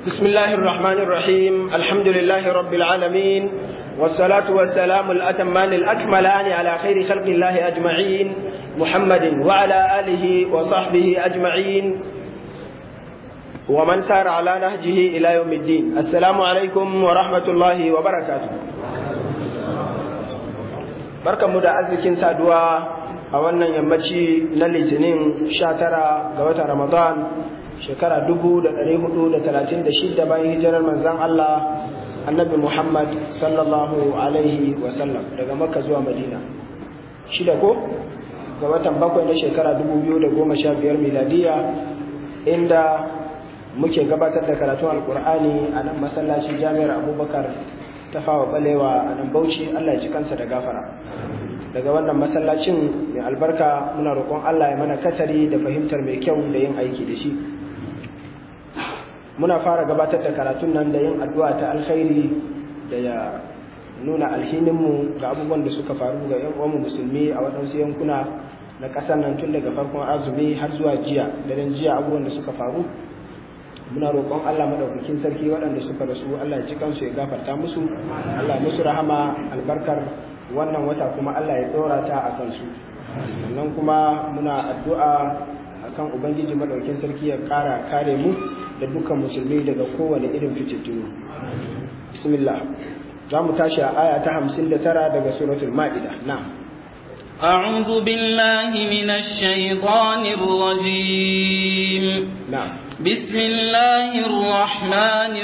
بسم الله الرحمن الرحيم الحمد لله رب العالمين والصلاة والسلام الأتمان الأكملان على خير خلق الله أجمعين محمد وعلى آله وصحبه أجمعين ومن سار على نهجه إلى يوم الدين السلام عليكم ورحمة الله وبركاته بركة مدى أزكين سادوا a wannan yammaci na litinin 19 ga watan ramadan shekara 436 bayan hijirar manzan Allah annabi Muhammad sallallahu alaihi wasallam daga makka zuwa madina shida ko ga watan bakwai na shekara 2015 miladiya inda muke gabatar da karatun alkur'ani a nan masallacin jami'ar abubakar ta fawa balewa a nan bauchi allah ya ci kansa da gafara daga wannan masallacin mai albarka muna roƙon Allah ya mana kasari da fahimtar mai kyau da yin aiki da shi muna fara gabatar da karatun nan da yin addu'a ta alkhairi da ya nuna alhininmu ga abubuwan da suka faru ga yan uwanmu musulmi a waɗansu yankuna na ƙasar nan tun daga farkon azumi har zuwa jiya daren jiya abubuwan da suka faru muna roƙon Allah madaukakin sarki waɗanda suka rasu Allah ya ci kansu ya gafarta musu Allah musu rahama albarkar wannan wata kuma Allah ya ɗora ta a kansu sannan kuma muna addu'a akan ubangiji madaukin sarki ya ƙara kare mu da dukkan musulmi daga kowane irin fitittunu bismillah za mu tashi a aya ta hamsin da tara daga suratul ma'ida na أعوذ بالله من الشيطان الرجيم نعم بسم الله الرحمن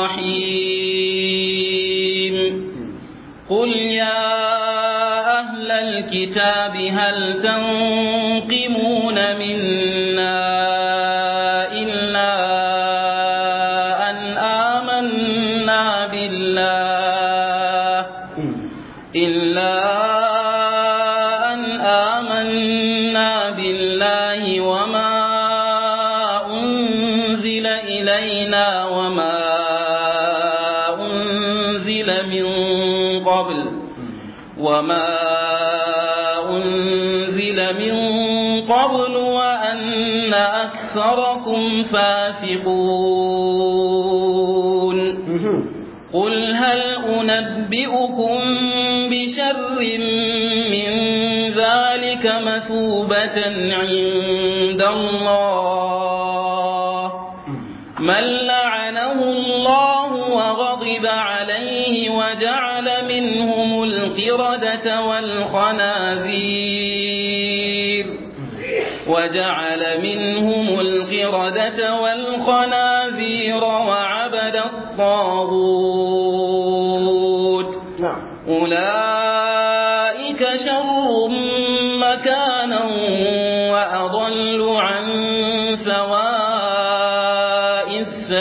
الرحيم قل يا أهل الكتاب هل تنقمون منا إلا أن آمنا بالله إلا أن آمنا بالله وما أنزل إلينا وما أنزل من قبل وما أنزل من قبل وأن أكثركم فاسقون قل هل أنبئكم بشر من ذلك مثوبة عند الله من لعنه الله وغضب عليه وجعل منهم القردة والخنازير وجعل منهم القردة والخنازير وعبد الطاغوت أولئك شر مكانا وأضل عن سواء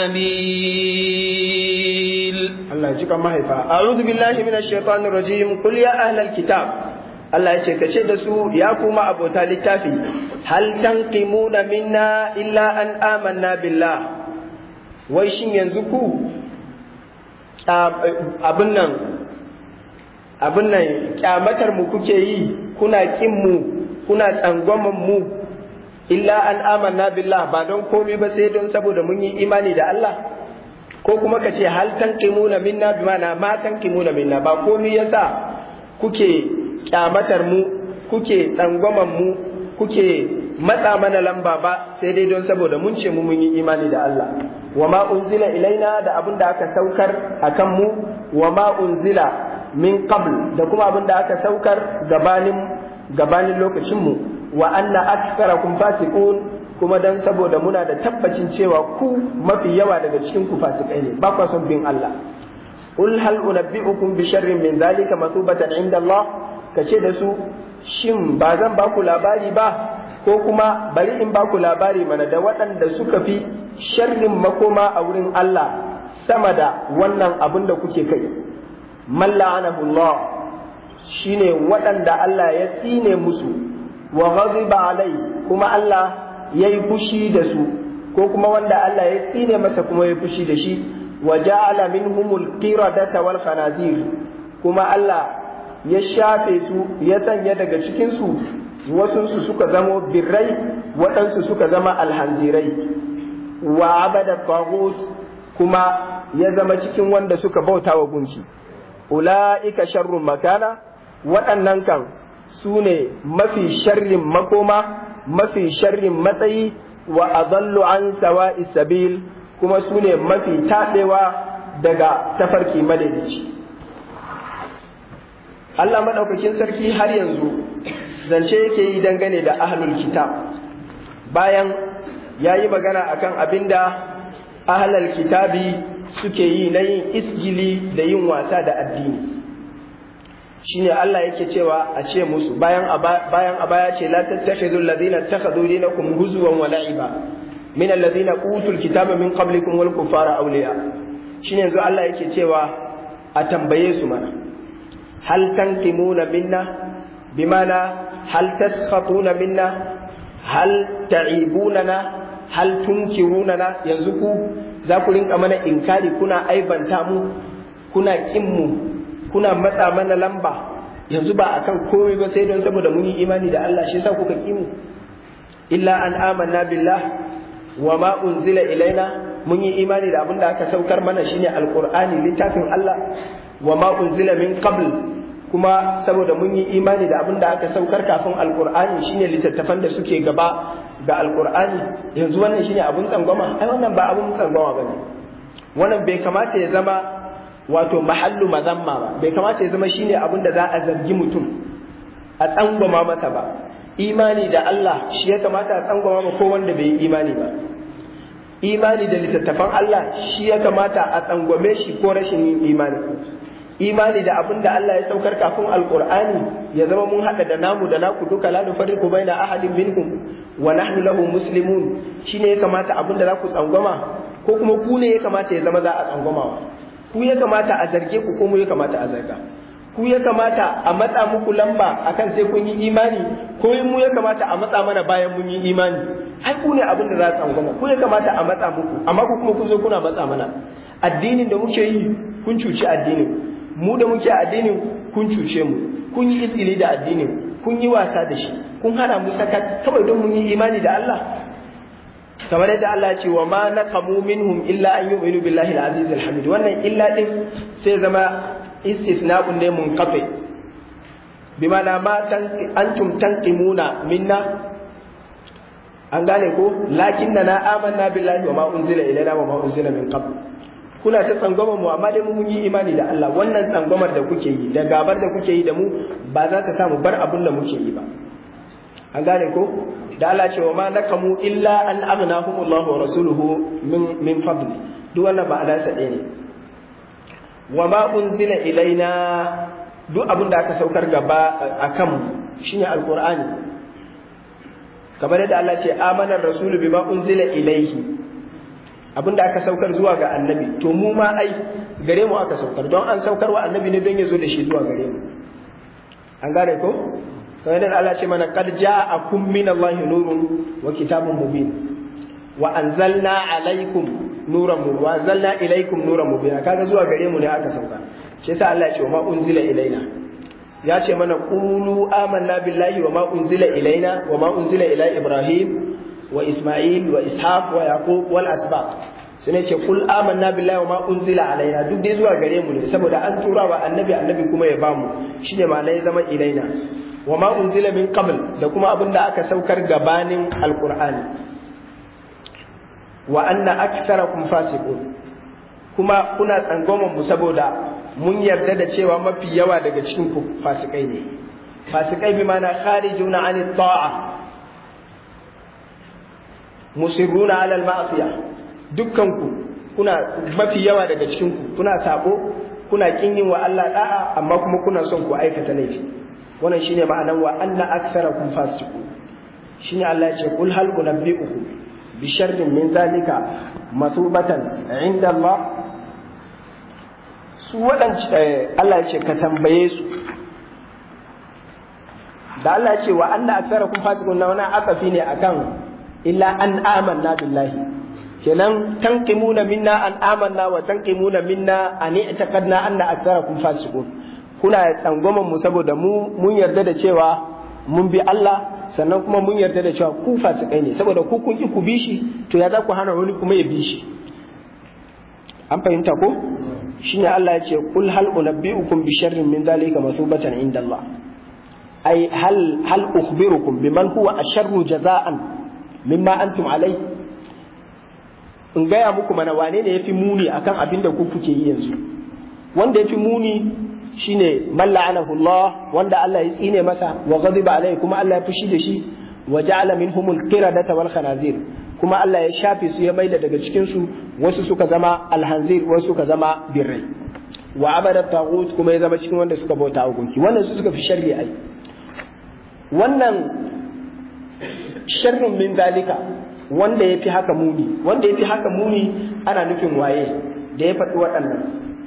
السبيل الله يجيك ما هيفا أعوذ بالله من الشيطان الرجيم قل يا أهل الكتاب Allah ya ce ka ce da su ya kuma abota littafi hal tanqimuna minna illa an amanna billah wai shin yanzu ku abin nan abin nan kyamatar mu kuke yi kuna kin mu kuna tsangwaman mu illa an amanna billah ba don komai ba sai don saboda mun yi imani da Allah ko kuma ka ce hal tanqimuna minna bi mana ma tanqimuna minna ba komai yasa kuke kyamatar mu kuke tsangwaman mu kuke matsa mana lamba ba sai dai don saboda mun ce mu mun yi imani da Allah wa ma unzila ilaina da abin da aka saukar akan mu wa ma unzila min qabl da kuma abin da aka saukar gabanin gabanin lokacin mu wa anna aktharakum fasiqun kuma dan saboda muna da tabbacin cewa ku mafi yawa daga cikin ku fasikai ne ba ku son bin Allah qul hal unabbi'ukum bi sharrin min dhalika masubatan inda Allah kace da su shin ba zan ba ku labari ba ko kuma bari in ba ku labari mana da waɗanda suka fi sharrin makoma a wurin Allah sama da wannan abin da kuke kai man la'anahu Allah shine waɗanda Allah ya tsine musu wa ghadiba alai kuma Allah ya yi fushi da su ko kuma wanda Allah ya tsine masa kuma ya fushi da shi wa ja'ala minhumul qiradata wal khanazir kuma Allah ya shafe su ya sanya daga cikin su wasunsu suka zamo birrai waɗansu suka zama alhanzirai wa abada taghut kuma ya zama cikin wanda suka bauta wa gunki ula'ika sharrun makana waɗannan kan su ne mafi sharrin makoma mafi sharrin matsayi wa adallu an sawa'i sabil kuma su ne mafi taɗewa daga tafarki madaidaici Allah maɗaukakin sarki har yanzu zance yake yi dangane da ahlul kitab bayan ya yi magana akan abinda ahlul kitabi suke yi na yin isgili da yin wasa da addini shine Allah yake cewa a ce musu bayan bayan a baya ce la tattakhidhu alladhina ittakhadhu dinakum huzwan wa la'iba min alladhina utul kitaba min qablikum wal kuffara awliya shine yanzu Allah yake cewa a tambaye su mana hal tanqimuna minna bimana hal taskhatuna minna hal ta'ibunana hal tunkirunana yanzu ku za ku rinka mana inkari kuna aibanta mu kuna kin mu kuna matsa mana lamba yanzu ba akan komai ba sai don saboda mun yi imani da Allah shi yasa kuka ki mu illa an amanna billah wa ma unzila ilaina mun yi imani da abin da aka saukar mana shine alqur'ani littafin Allah wa ma unzila min qabl kuma saboda mun yi imani da abin da aka saukar kafin alqur'ani shine littattafan da suke gaba ga alqur'ani yanzu wannan shine abun tsangwama ai wannan ba abun tsangwama bane wannan bai kamata ya zama wato mahallu mazamma ba bai kamata ya zama shine abin da za a zargi mutum a tsangwama masa ba imani da Allah shi ya kamata a tsangwama ma ko wanda bai yi imani ba imani da littattafan Allah shi ya kamata a tsangwame shi ko rashin yin imani imani da abin da Allah ya saukar kafin alqur'ani ya zama mun hada da namu da naku duka la nufarriqu baina ahadin minhum wa nahnu lahu muslimun shine ya kamata abin da za ku tsangwama ko kuma ku ne ya kamata ya zama za a tsangwama ku ya kamata a zarge ku ko mu ya kamata a zarga ku ya kamata a matsa muku lamba akan sai kun yi imani ko mu ya kamata a matsa mana bayan mun yi imani ai ku ne abin da za a tsangwama ku ya kamata a matsa muku amma ku kuma ku zo kuna matsa mana addinin da muke yi kun cuci addinin mu da muke addinin kun cuce mu kun yi izgili da addinin kun yi wasa da shi kun hana mu sakat kawai don mun yi imani da Allah kamar yadda Allah ya ce wa ma naqamu minhum illa an yu'minu billahi al-aziz al-hamid wannan illa din sai zama istisna'un ne munqati bima na ma antum tanqimuna minna an gane ko lakinna na amanna billahi wa ma unzila ilaina wa ma unzila min qabl kuna ta tsangwama mu amma dai mun yi imani da Allah wannan tsangwamar da kuke yi da gabar da kuke yi da mu ba za ta samu bar abin da muke yi ba an gane ko da Allah ce wa ma nakamu illa an aghnahumullahu wa rasuluhu min min fadli duk wannan ba adansa ɗaya ne wa ma unzila ilaina duk abin da aka saukar gaba akan shine alqur'ani kamar yadda Allah ce amanar rasulu bima unzila ilaihi abin da aka saukar zuwa ga annabi to mu ma ai gare mu aka saukar don an saukar wa annabi ne don ya zo da shi zuwa gare mu an gane ko kamar yadda Allah ce mana qad ja'akum min Allah nurun wa kitabun mubin wa anzalna alaikum nuran mubin wa anzalna ilaikum nuran mubin kaga zuwa gare mu ne aka sauka shi yasa Allah ya ce wa ma unzila ilaina ya ce mana qulu amanna billahi wa ma unzila ilaina wa ma unzila ila ibrahim wa isma'il wa ishaq wa yaqub wal asbaq sai ce kul amanna billahi wa ma unzila alaina duk dai zuwa gare mu ne saboda an tura wa annabi annabi kuma ya bamu shine ma ya zama ilaina wa ma unzila min qabl da kuma abin da aka saukar gabanin alqur'ani wa anna aktharakum fasiqun kuma kuna tsangwaman mu saboda mun yarda da cewa mafi yawa daga cikin ku fasikai ne fasikai bi mana kharijuna anit ta'a musirruna ala al-ma'siyah dukkan ku kuna mafi yawa daga cikin ku kuna sabo kuna kin yin wa Allah da'a amma kuma kuna son ku aikata laifi wannan shine ma'anar wa anna aktharakum fasiqun shine Allah ya ce kul hal unabbi'ukum bi sharrin min zalika matubatan inda Allah su waɗanci Allah ya ce ka tambaye su da Allah ya ce wa anna aktharakum fasiqun na wani akafi ne akan illa an amanna billahi kenan tanqimuna minna an amanna wa tanqimuna minna an i'taqadna anna aktharakum fasiqun kuna tsangwaman mu saboda mu mun yarda da cewa mun bi Allah sannan kuma mun yarda da cewa ku fasikai ne saboda ku kun ki ku bi shi to ya za ku hana wani kuma ya bi shi an fahimta ko shine Allah ya ce kul hal unabbiukum bi sharrin min dhalika masubatan inda Allah ai hal hal ukhbirukum biman huwa asharru jaza'an mimma antum alai in gaya muku mana wane ne yafi muni akan abin da ku kuke yi yanzu wanda yafi muni shine man la'anahu Allah wanda Allah ya tsine masa wa ghadiba alai kuma Allah ya fushi da shi wa ja'ala minhumul qiradata wal khanazir kuma Allah ya shafe su ya maida daga cikin su wasu suka zama alhanzir wasu suka zama birrai wa abada taghut kuma ya zama cikin wanda suka bauta gunki wannan su suka fi sharri ai wannan sharrin min dalika wanda ya fi haka muni wanda ya fi haka muni ana nufin waye da ya faɗi waɗannan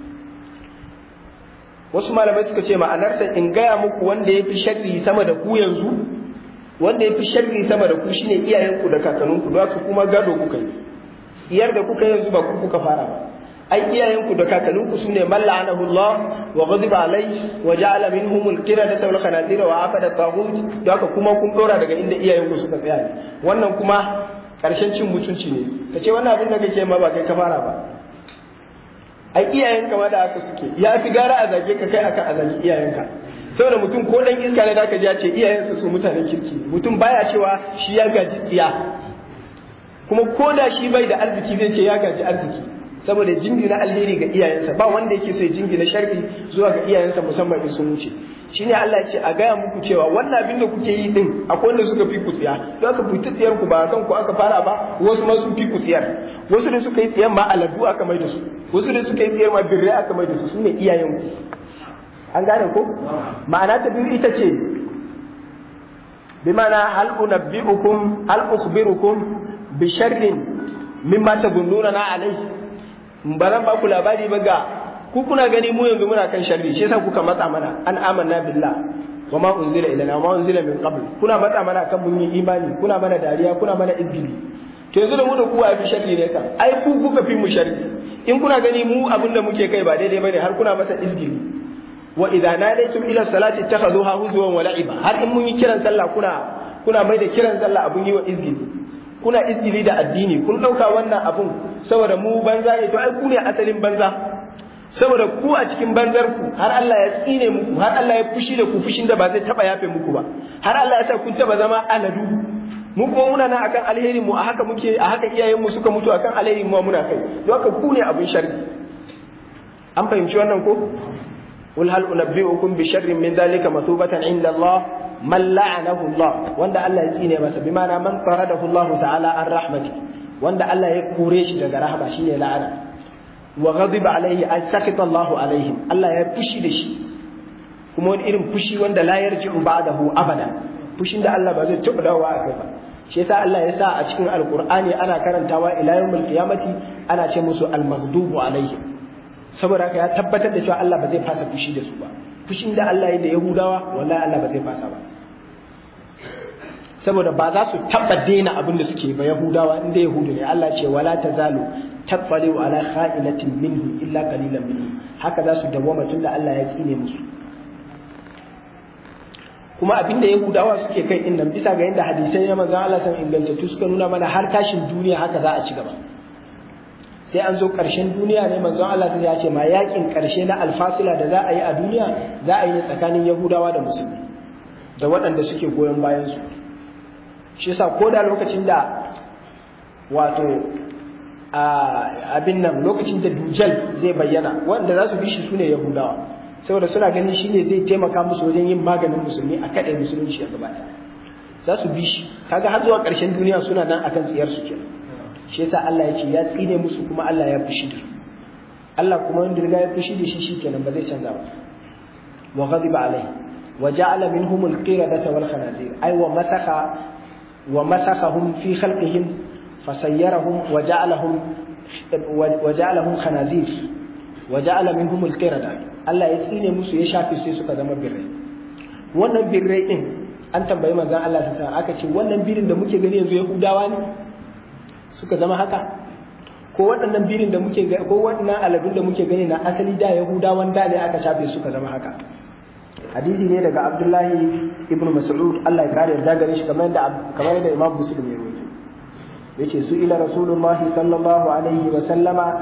wasu malamai suka ce ma'anarsa in gaya muku wanda ya fi sharri sama da ku yanzu wanda ya fi sharri sama da ku shine iyayenku da kakanninku don haka kuma gado kuka yi iyar da kuka yanzu ba ku kuka fara ba ai iyayenku da kakanninku sune man la'anahu Allah wa ghadiba alai wa ja'ala minhum al-qiradata wal khanazira wa afada taghut don haka kuma kun dora daga inda iyayenku suka tsaya ne wannan kuma karshen cin mutunci ne kace wannan abin da kake ma ba kai ka fara ba ai iyayenka ma da haka suke ya fi gara a zage ka kai aka a zage iyayenka saboda mutum ko dan iska ne da ka ji ya ce iyayensa su mutanen kirki mutum baya cewa shi ya gaji tsiya kuma ko da shi bai da arziki zai ce ya gaji arziki saboda jingina alheri ga iyayensa ba wanda yake so ya jingina sharri zuwa ga iyayensa musamman in sun wuce shine Allah ya ce a gaya muku cewa wannan abin da kuke yi din akwai wanda suka fi ku tsiya don aka fita tsiyar ku ba kan ku aka fara ba wasu ma sun fi ku tsiyar wasu da suka yi tsiyan ma aladu aka mai da su wasu da suka yi tsiyar ma birrai aka mai da su sune iyayen ku an gane ko ma'ana ta biyu ita ce bi ma'ana hal unabbi'ukum hal ukhbirukum bi sharrin mimma tabunnuna na alai ba zan ba ku labari ba ga ku kuna gani mu yanzu muna kan sharri shi yasa kuka matsa mana an amanna billah wa ma unzila ilana wa ma unzila min qabl kuna matsa mana kan mun yi imani kuna mana dariya kuna mana izgili to yanzu da mu da ku wa fi sharri ne kan ai ku kuka fi mu sharri in kuna gani mu abin da muke kai ba daidai bane har kuna masa izgili wa idza nadaytum ila salati ittakhadhuha huzwan wa la'iba har in mun yi kiran sallah kuna kuna mai da kiran sallah abun yi wa izgili kuna izgili da addini kun dauka wannan abun saboda mu banza ne to ai ku ne asalin banza saboda ku a cikin banzar ku har Allah ya tsine muku har Allah ya fushi da ku fushin da ba zai taba yafe muku ba har Allah ya sa kun taba zama anadu mu kuma muna nan akan alheri mu a haka muke a haka iyayen mu suka mutu akan alheri mu muna kai don haka ku ne abin sharri an fahimci wannan ko قل هل أنبئكم بشر من ذلك مثوبة عند الله من لعنه الله وند الله يسيني مسا بمعنى من طرده الله تعالى عن رحمته وند الله يكوريش دغ رحمة شيء لعنة وغضب عليه أن سخط الله عليهم الله يفشي دشي kuma wani irin fushi wanda la yarji'u ba'dahu abada fushin da Allah ba zai taɓa dawowa a kai ba shi yasa Allah ya sa a cikin alqur'ani ana karantawa ila yawmil qiyamati ana ce musu al-maghdubu alaihim saboda haka ya tabbatar da cewa Allah ba zai fasa fushi da su ba fushin da Allah ya da Yahudawa wallahi Allah ba zai fasa ba saboda ba za su taba daina abin da suke ba Yahudawa inda Yahudu ne Allah ce wala tazalu tabbaliu ala kha'inatin minhu illa qalilan minhu haka za su dawoma tunda Allah ya tsine musu kuma abin da Yahudawa suke kai din nan bisa ga yadda hadisai na manzon Allah san ingantattu suka nuna mana har tashin duniya haka za a ci gaba sai an zo ƙarshen duniya ne manzon Allah sai ya ce ma yakin ƙarshe na alfasila da za a yi a duniya za a yi ne tsakanin Yahudawa da Musulmi da waɗanda suke goyon bayan su shi yasa ko da lokacin da wato abin nan lokacin da Dujal zai bayyana waɗanda za su bi shi sune Yahudawa saboda suna ganin shi ne zai taimaka musu wajen yin maganin musulmi a kaɗai musulunci a gaba za su bi shi kaga har zuwa ƙarshen duniya suna nan akan tsiyar su kenan shi yasa Allah ya ce ya tsine musu kuma Allah ya fushi da su Allah kuma wanda riga ya fushi da shi shikenan ba zai canza ba wa ghadiba alai wa ja'ala minhum al-qiradata wal khanazir ay wa masakha wa masakhahum fi khalqihim fasayyarahum wa ja'alahum wa ja'alahum khanazir wa ja'ala minhum al-qirada Allah ya tsine musu ya shafe sai suka zama birrai wannan birrai din an tambayi manzon Allah sallallahu alaihi wasallam aka ce wannan birin da muke gani yanzu Yahudawa ne suka zama haka ko waɗannan birin da muke ko waɗannan aladun da muke gani na asali da yahudawan da ne aka shafe suka zama haka hadisi ne daga abdullahi ibnu mas'ud Allah ya kare yarda gare shi kamar da kamar da imam muslim ya rawaito yace su ila rasulullah sallallahu alaihi wa sallama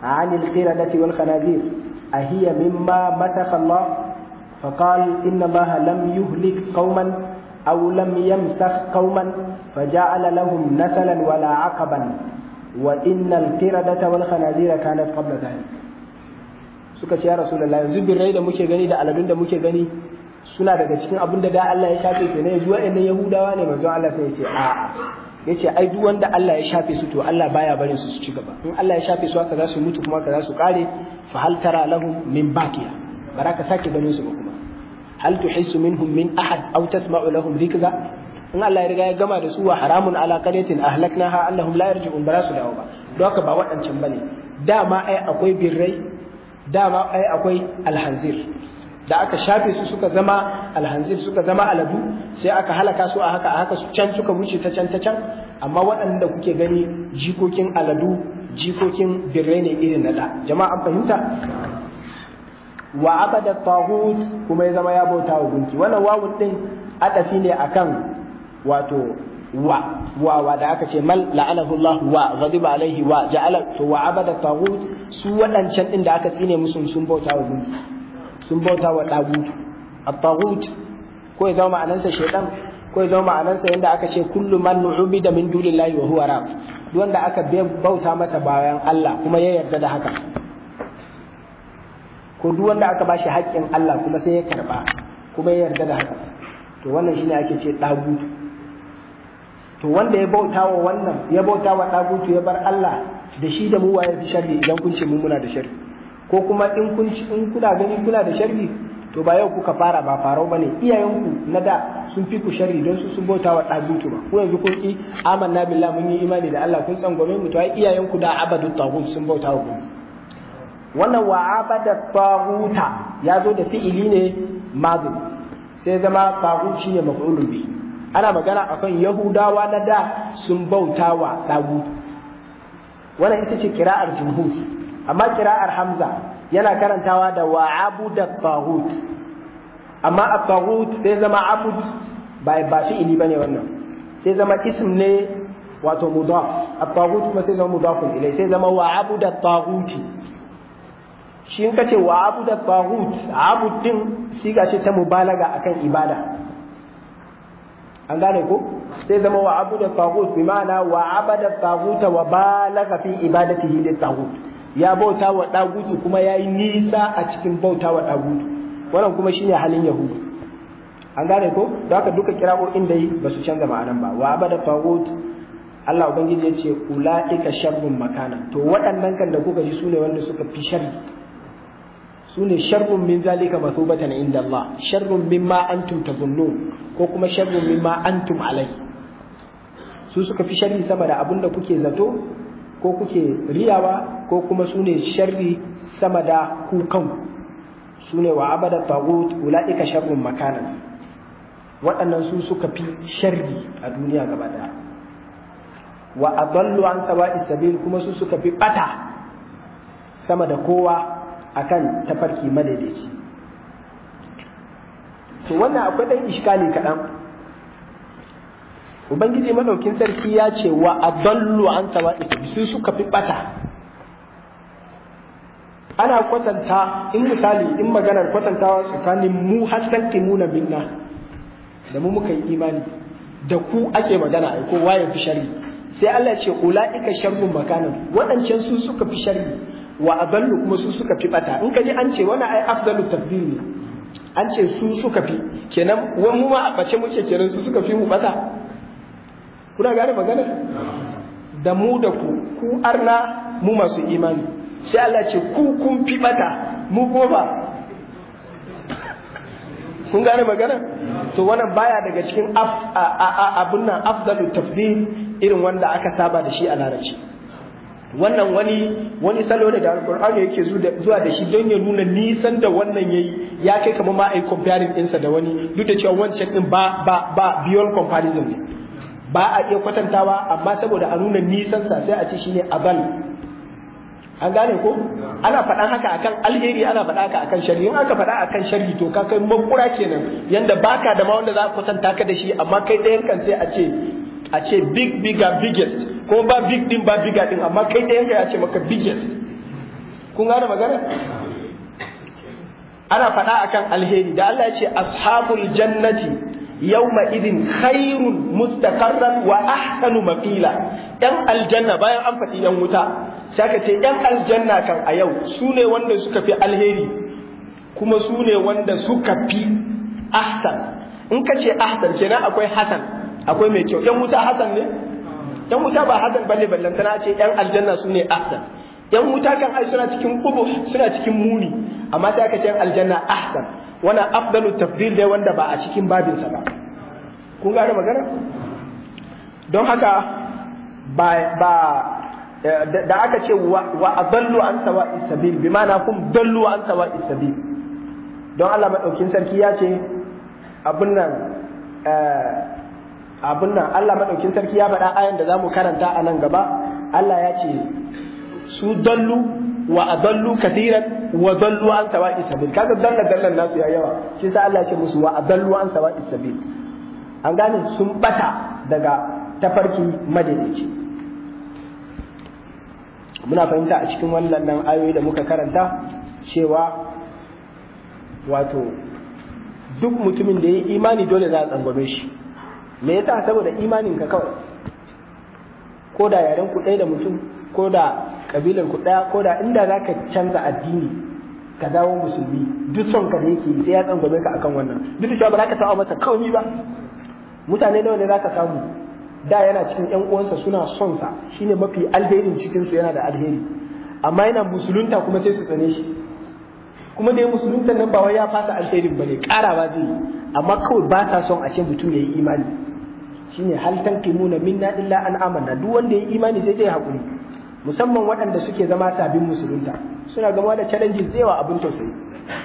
عن القردة والخنازير أهي مما مسخ الله فقال إن الله لم يهلك قوما أو لم يمسخ قوما فجعل لهم نسلا ولا عقبا وإن القردة والخنازير كانت قبل ذلك suka ce ya rasulullah yanzu birrai da muke gani da aladun da muke gani suna daga cikin abin da da Allah ya shafe ke ne yanzu wa'annan yahudawa ne manzo Allah sai ya ce a'a ya ce ai duk wanda Allah ya shafe su to Allah baya barin su su ci gaba in Allah ya shafe su haka za su mutu kuma haka za su kare fa hal tara lahum min baqiya baraka sake ganin su ba kuma hal tuhissu minhum min ahad aw tasma'u lahum rikza in Allah ya riga ya gama da su wa haramun ala qaryatin ahlaknaha annahum la yarji'un bara su dawo ba don haka ba waɗancan bane dama ai akwai birrai dama ai akwai alhanzir da aka shafe su suka zama alhanzir suka zama aladu sai aka halaka su a haka a haka su can suka wuce ta can ta can amma waɗanda kuke gani jikokin aladu jikokin birrai ne irin na da jama'a an fahimta wa abada tahut kuma ya zama ya bauta wa gunki wannan wawun din adafi ne akan wato wa wa wa da aka ce mal la'anahu Allah wa ghadiba alaihi wa ja'ala to wa abada tahut su waɗancan din da aka tsine musu sun bauta wa gunki sun bauta wa ɗagutu at-taghut ko ya zama ma'anarsa shaitan ko ya zama ma'anarsa yadda aka ce kullu man nu'bida min dunillahi wa huwa rab duk wanda aka bauta masa bayan Allah kuma ya yarda da haka ko duk wanda aka bashi haƙƙin Allah kuma sai ya karba kuma ya yarda da haka to wannan shine ake ce ɗagutu to wanda ya bauta wa wannan ya bauta wa ɗagutu ya bar Allah da shi da mu waye fi sharri idan kun ce mun muna da sharri ko kuma in kun in kuna gani kuna da sharri to ba yau kuka fara ba farau bane iyayenku na da sun fi ku sharri don su sun bauta wa dagutu ba ko yanzu kun ki amanna billahi mun yi imani da Allah kun tsangwame mu to ai iyayenku da abadu tagut sun bauta wa gunki wannan wa abada taguta ya zo da fi'ili ne madu sai zama tagut shine maf'ulun bi ana magana akan yahudawa na da sun bauta wa dagutu wannan ita ce kira'ar jumhur amma kira'ar hamza yana karantawa da wa abuda tahut amma a tahut sai zama abud ba ba fi'ili bane wannan sai zama ism ne wato mudaf at-tahut kuma sai zama mudafun ilai sai zama wa abuda tahuti shi in kace wa abuda tahut abud din siga ce ta mubalaga akan ibada an gane ko sai zama wa abuda tahut bi ma'ana wa abada tahuta wa balaga fi ibadatihi lit tahut ya bauta wa ɗagutu kuma ya yi nisa a cikin bauta wa ɗagutu wannan kuma shine halin yahudu an gane ko da haka duka kira'o'in da yi ba su canza ma'anan ba wa abada tagut Allah ubangiji ya ce ula'ika sharrun makana to waɗannan kan da kuka ji sune wanda suka fi sharri sune sharrun min zalika masubatan inda Allah sharrun mimma antum tazunnun ko kuma sharrun mimma antum alai su suka fi sharri sama da abin da kuke zato ko kuke riyawa ko kuma su ne sharri sama da kukan su ne wa abada tagut ula'ika sharrun makana waɗannan su suka fi sharri a duniya gaba daya wa adallu an sawa'i sabil kuma su suka fi bata sama da kowa akan tafarki madaidaici to wannan akwai ɗan iskali kaɗan ubangiji madaukin sarki ya ce wa adallu an sawa'i sabil su suka fi bata ana kwatanta in misali in maganar kwatantawa tsakanin mu hannun timuna minna da mu muka yi imani da ku ake magana ai ko waye fi sharri sai Allah ce ulaika sharrun makanan waɗancan su suka fi sharri wa adallu kuma su suka fi bata in ka ji an ce wannan ai afdalu tafdil ne an ce su suka fi kenan wani mu ma a bace muke kenan su suka fi mu bata kuna gane magana da mu da ku ku arna mu masu imani sai Allah ce ku kun fi bata mu goma kun gane magana to wannan baya daga cikin abun nan afdalu tafdil irin wanda aka saba da shi a larabci wannan wani wani salo ne da alkur'ani yake zuwa da shi don ya nuna nisan da wannan yayi ya kai kamar ma ai comparing ɗinsa da wani duk da cewa wancan din ba ba ba beyond comparison ne ba a iya kwatantawa amma saboda a nuna nisan sa sai a ce shine abal an gane ko ana faɗan haka akan alheri ana faɗa haka akan sharri in aka faɗa akan sharri to ka kai makura kenan yanda baka da ma wanda za ka kwatanta ka da shi amma kai ɗayan kan sai a ce a ce big bigger biggest ko ba big din ba bigger din amma kai ɗayan ka ya ce maka biggest kun gane magana ana faɗa akan alheri da Allah ya ce ashabul jannati yawma idin khairun mustaqarran wa ahsanu maqila yan aljanna bayan an faɗi yan wuta sai aka ce yan aljanna kan a yau su ne wanda suka fi alheri kuma su ne wanda suka fi ahsan in ka ce ahsan kenan akwai hasan akwai mai kyau yan wuta hasan ne yan wuta ba hasan balle ballantana ce yan aljanna su ne ahsan yan wuta kan ai suna cikin kubu suna cikin muni amma sai aka ce yan aljanna ahsan wannan afdalu tafdil ne wanda ba a cikin babinsa ba kun gane magana don haka ba ba da aka ce wa adallu an sawa isabil bi ma'ana kum dallu an sawa isabil don Allah madaukin sarki ya ce abin nan abin nan Allah madaukin sarki ya faɗa ayan da zamu karanta a nan gaba Allah ya ce su dallu wa adallu kathiran wa dallu an sawa'i sabil kaga dalla dallan nasu ya yawa shi sa Allah ya ce musu wa adallu an sawa'i sabil an gane sun bata daga tafarki madaidaici muna fahimta a cikin wannan nan ayoyi da muka karanta cewa wato duk mutumin da ya yi imani dole za a tsangwame shi me yasa saboda imanin ka kawai ko da yaren ku ɗaya da mutum ko da kabilar ku ɗaya ko da inda za ka canza addini ka dawo musulmi duk son ka da yake sai ya tsangwame ka akan wannan duk da cewa ba za ka taɓa masa kawai ba mutane nawa ne za ka samu da yana cikin ƴan uwansa suna son sa shine mafi alherin cikin su yana da alheri amma yana musulunta kuma sai su tsane shi kuma dai musulunta nan ba wai ya fasa alherin bane karawa zai yi amma kawai ba ta son a ce mutum ya yi imani shine hal tankimuna minna illa an amanna duk wanda ya yi imani sai dai hakuri musamman waɗanda suke zama sabbin musulunta suna gama da challenges yawa abin tausayi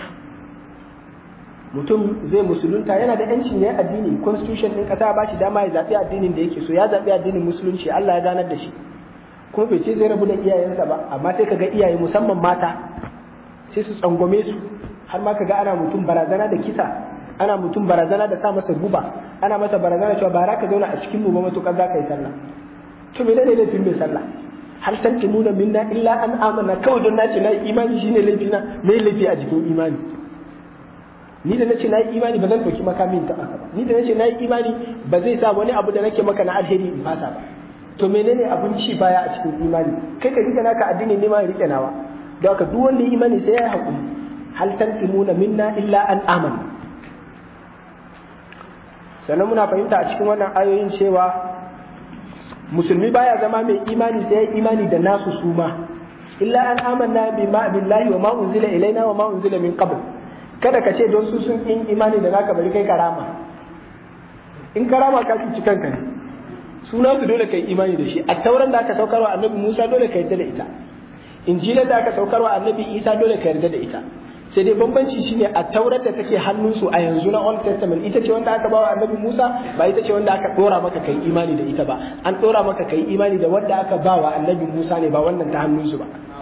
mutum zai musulunta yana da yancin ya addini constitution ɗin ƙasa ba shi dama ya zaɓi addinin da yake so ya zaɓi addinin musulunci Allah ya ganar da shi kuma bai ce zai rabu da iyayensa ba amma sai kaga iyaye musamman mata sai su tsangwame su har ma kaga ana mutum barazana da kisa ana mutum barazana da sa masa guba ana masa barazana cewa ba za ka zauna a cikin mu ba matukar za ka yi sallah to me ne laifin mai sallah hal tantimuna minna illa an amana kawai don nace na imani shine laifina me laifi a jikin imani ni da nace na yi imani ba zan ɗauki makamin ta ba ni da nace na yi imani ba zai sa wani abu da nake maka na alheri in fasa ba to menene abin ci baya a cikin imani kai ka rike naka addini ne ma rike nawa don haka duk wanda ya imani sai ya yi hakuri hal tantimuna minna illa an amana sannan muna fahimta a cikin wannan ayoyin cewa musulmi baya zama mai imani sai ya imani da nasu suma illa an amanna billahi wa ma unzila ilaina wa ma unzila min qabl kada ka ce don su sun in imani da naka bari kai karama in karama ka ci kanka ne suna su dole kai imani da shi a tauran da aka saukarwa annabi Musa dole ka yarda da ita injila da aka saukarwa annabi Isa dole ka yarda da ita sai dai bambanci shine a taurar da take hannunsu a yanzu na Old Testament ita ce wanda aka bawa annabi Musa ba ita ce wanda aka dora maka kai imani da ita ba an dora maka kai imani da wanda aka bawa annabi Musa ne ba wannan ta hannunsu ba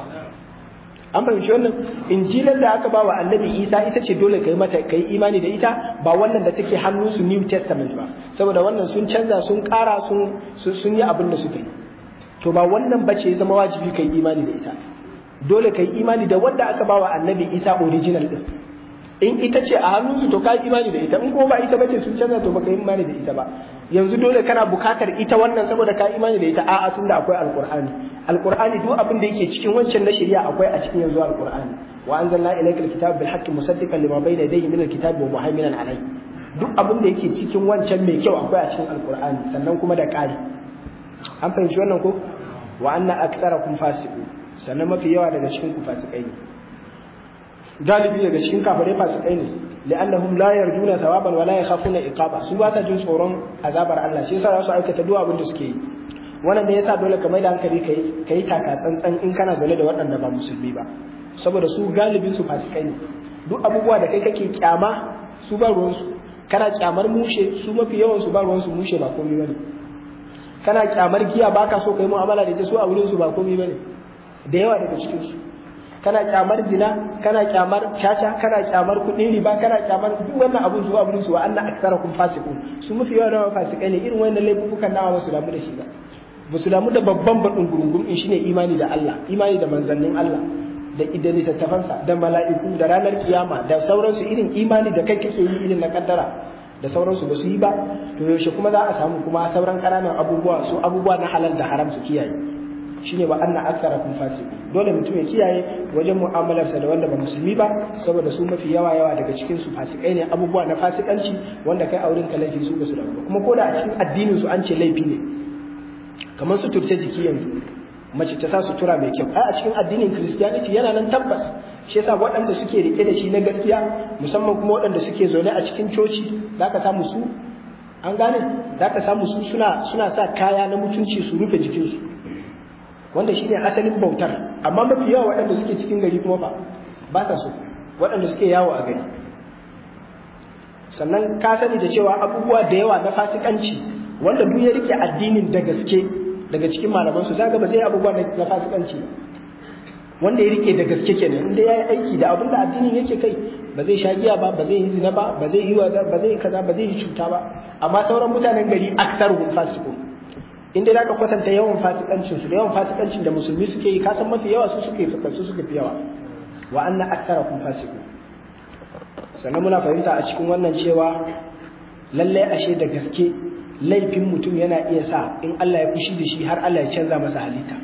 an fahimci wannan injilar da aka bawa annabi isa ita ce dole kai mata kai imani da ita ba wannan da take hannunsu new testament ba saboda wannan sun canza sun kara sun sun yi abin da suka yi to ba wannan bace ya zama wajibi kai imani da ita dole kai imani da wanda aka bawa annabi isa original din in ita ce a hannunsu to ka imani da ita in kuma ba ita bace sun canza to baka yi imani da ita ba yanzu dole kana bukatar ita wannan saboda ka imani da ita a'a tunda akwai alqur'ani alqur'ani duk abin da yake cikin wancan na shari'a akwai a cikin yanzu alqur'ani wa anzalna ilayka alkitaba bil haqqi musaddiqan lima bayna yadayhi min alkitabi wa muhaiminan alayhi duk abin da yake cikin wancan mai kyau akwai a cikin alqur'ani sannan kuma da ƙari an fahimci wannan ko wa anna aktsarakum fasiqun sannan mafi yawa daga cikin ku fasikai ne galibi daga cikin kafare fasikai ne li'annahum la yarjuna thawaban wa la yakhafuna iqaba su ba sa jin tsoron azabar Allah shi yasa za su aikata duk abin da suke yi wannan ne yasa dole ka mai da hankali kai kai taka tsantsan in kana zaune da waɗanda ba musulmi ba saboda su galibin su fasikai ne duk abubuwa da kai kake kyama su ba ruwan su kana kyamar mushe su mafi yawan su ba ruwan su mushe ba komai bane kana kyamar giya baka so kai mu'amala da ita su a wurin su ba komai bane da yawa daga cikin su kana kyamar zina kana kyamar caca kana kyamar kuɗin riba kana kyamar duk wannan abun zuwa abun su wa anna aktsarakum fasiqun su mafi yawa da fasikai ne irin wannan laifukan nawa ba su damu da shi ba ba su damu da babban baɗin gurungun in shine imani da Allah imani da manzannin Allah da idan littattafansa da mala'iku da ranar kiyama da sauransu irin imani da kai kake yi irin na kaddara da sauransu ba su yi ba to yaushe kuma za a samu kuma sauran ƙananan abubuwa su abubuwa na halal da haram su kiyaye shine wa anna aktharakum fasiqun dole mutum ya kiyaye wajen mu'amalarsa da wanda ba musulmi ba saboda su mafi yawa yawa daga cikin su fasikai ne abubuwa na fasikanci wanda kai auren ka laifi su ba su da kuma ko da a cikin addinin su an ce laifi ne kamar su turce jiki yanzu mace ta sa sutura mai kyau a cikin addinin christianity yana nan tabbas shi yasa waɗanda suke rike da shi na gaskiya musamman kuma waɗanda suke zaune a cikin coci za ka samu su an gane za ka samu su suna suna sa kaya na mutunci su rufe jikinsu wanda shi ne asalin bautar amma mafi yawa waɗanda suke cikin gari kuma ba ba sa so waɗanda suke yawo a gari sannan ka sani da cewa abubuwa da yawa na fasikanci wanda duk ya rike addinin da gaske daga cikin malamansu za ga ba zai abubuwa na fasikanci wanda ya rike da gaske kenan inda ya yi aiki da abin da addinin yake kai ba zai sha giya ba ba zai yi zina ba ba zai yi waza ba zai yi kaza ba zai yi cuta ba amma sauran mutanen gari aksaruhum fasiqun inda za ka kwatanta yawan fasikancin su da yawan fasikancin da musulmi suke yi kasan mafi yawa su suke fi su suka fi yawa wa anna aktharakum fasiqun sannan muna fahimta a cikin wannan cewa lalle ashe da gaske laifin mutum yana iya sa in Allah ya fushi da shi har Allah ya canza masa halitta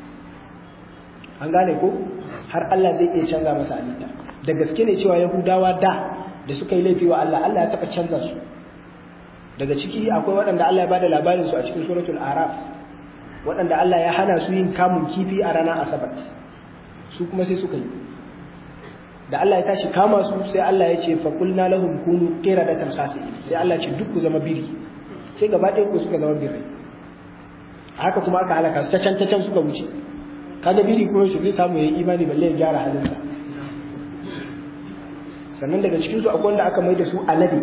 an gane ko har Allah zai iya canza masa halitta da gaske ne cewa yahudawa da da suka yi laifi wa Allah Allah ya taɓa canza su daga ciki akwai waɗanda Allah ya bada labarin su a cikin suratul araf waɗanda Allah ya hana su yin kamun kifi a ranar asabat su kuma sai suka yi da Allah ya tashi kama su sai Allah ya ce faqulna lahum kunu qiradatan khasi sai Allah ya ce duk ku zama biri sai gaba ɗaya ku suka zama birai haka kuma aka halaka su ta can ta can suka wuce kaga biri kuma shi zai samu yayi imani balle ya gyara halinsa sannan daga cikin su akwai wanda aka mai da su alade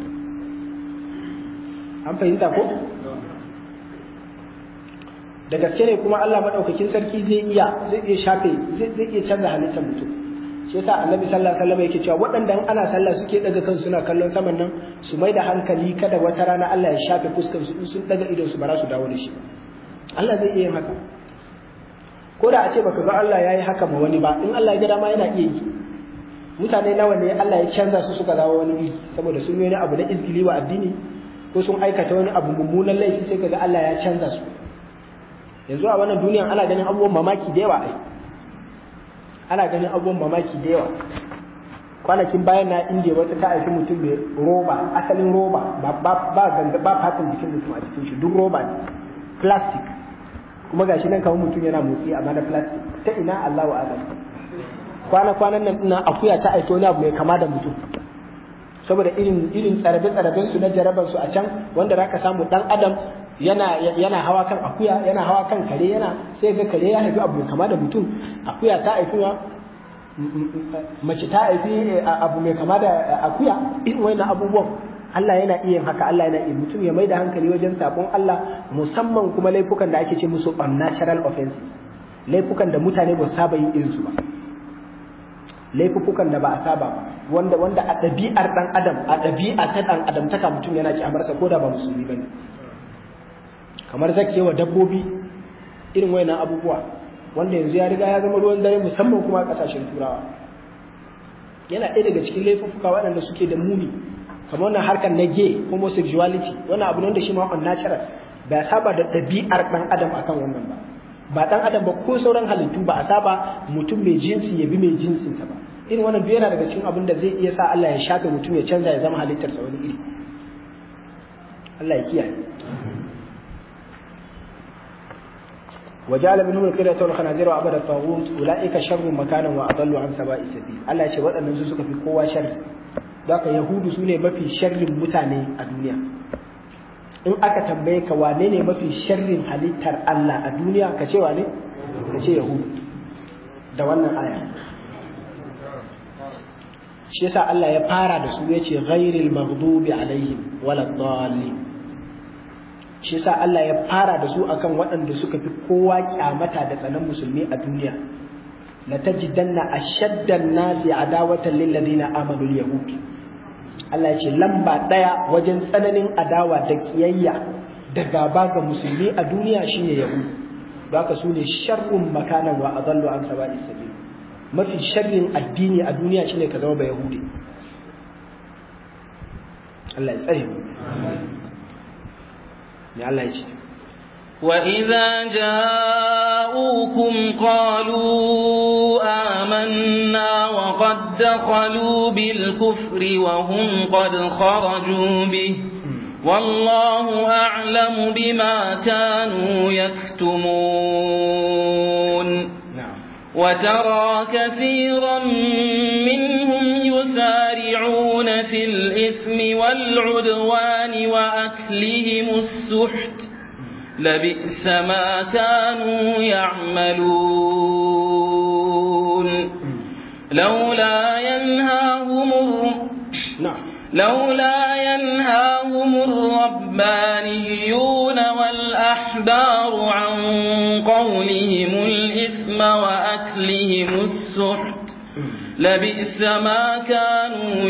an fahimta ko da gaske ne kuma Allah madaukakin sarki zai iya zai iya shafe zai zai iya canza halittar mutum shi yasa annabi sallallahu alaihi wasallam yake cewa waɗanda ana sallah suke daga kan suna kallon saman nan su mai da hankali kada wata rana Allah ya shafe fuskar su in sun daga idon su ba za su dawo da shi Allah zai iya yin haka ko da a ce baka ga Allah yayi haka ma wani ba in Allah ya ga dama yana iya yi mutane nawa ne Allah ya canza su suka dawo wani iri saboda sun yi wani abu na izgili wa addini ko sun aikata wani abu mummunan laifi sai kaga Allah ya canza su yanzu a wannan duniyan ana ganin abubuwan mamaki da yawa ai ana ganin abubuwan mamaki da yawa kwanakin bayan na inda wata ta aiki mutum mai roba asalin roba ba ba ba ganga ba fatan jikin mutum a cikin shi duk roba ne plastic kuma gashi nan kawo mutum yana motsi amma na plastic ta ina Allahu a'lam kwana kwanan nan ina akuya ta aiki wani abu mai kama da mutum saboda irin irin tsarabe tsaraben su na jaraban su a can wanda zaka samu dan adam yana yana hawa kan akuya yana hawa kan kare yana sai ga kare ya haifi abu mai kama da mutum akuya ta haifi mace ta haifi abu mai kama da akuya irin wannan abubuwan Allah yana iya haka Allah yana iya mutum ya mai da hankali wajen sabon Allah musamman kuma laifukan da ake ce musu unnatural offenses laifukan da mutane ba saba yin irinsu ba laifukan da ba a saba ba wanda wanda a ɗabi'ar ɗan adam a ɗabi'a ta ɗan adam taka mutum yana kyamarsa ko da ba musulmi ba ne kamar zakewa dabbobi irin wayannan abubuwa wanda yanzu ya riga ya zama ruwan dare musamman kuma a ƙasashen turawa yana ɗaya daga cikin laifuka waɗanda suke da muni kamar wannan harkar na gay homosexuality wannan abu ne wanda shi ma unnatural ba saba da ɗabi'ar ɗan adam akan wannan ba ba ɗan adam ba ko sauran halittu ba a saba mutum mai jinsi ya bi mai jinsinsa ba irin wannan duk yana daga cikin abin da zai iya sa Allah ya shafe mutum ya canza ya zama halittarsa wani iri Allah ya kiyaye وجعل منهم القردة والخنازير وعبد الطاغوت أولئك شر مكانا وأضل عن سواء السبيل الله يقول waɗannan su suka fi kowa sharri Daka Yahudu su ne mafi sharrin mutane a duniya. In aka tambaye ka wane ne mafi sharrin halittar Allah a duniya ka ce wane? Ka ce Yahudu. Da wannan aya. Shi yasa Allah ya fara da su ya ce ghairil maghdubi alaihim wala dhalin. Shi yasa Allah ya fara da su akan waɗanda suka fi kowa kyamata da tsanan musulmi a duniya. La tajidanna ashaddan nasi adawatan lil ladina amanu al-yahud. Allah ya ce lamba ɗaya wajen tsananin adawa da kiyayya da gaba ga musulmi a duniya shine yahudu don haka su ne sharrun makanan wa adallu an saba'i sabil mafi sharrin addini a duniya shine ka zama ba yahudi Allah ya tsare mu me Allah ya ce وإذا جاءوكم قالوا آمنا وقد دخلوا بالكفر وهم قد خرجوا به والله أعلم بما كانوا يكتمون na'am وترى كثيرا منهم يسارعون في الإثم والعدوان وأكلهم السحت لبئس ما كانوا يعملون لولا ينهاهم الر- na'am لولا ينهاهم الربانيون والأحبار عن قولهم الإثم وأكلهم السحت لبئس ما كانوا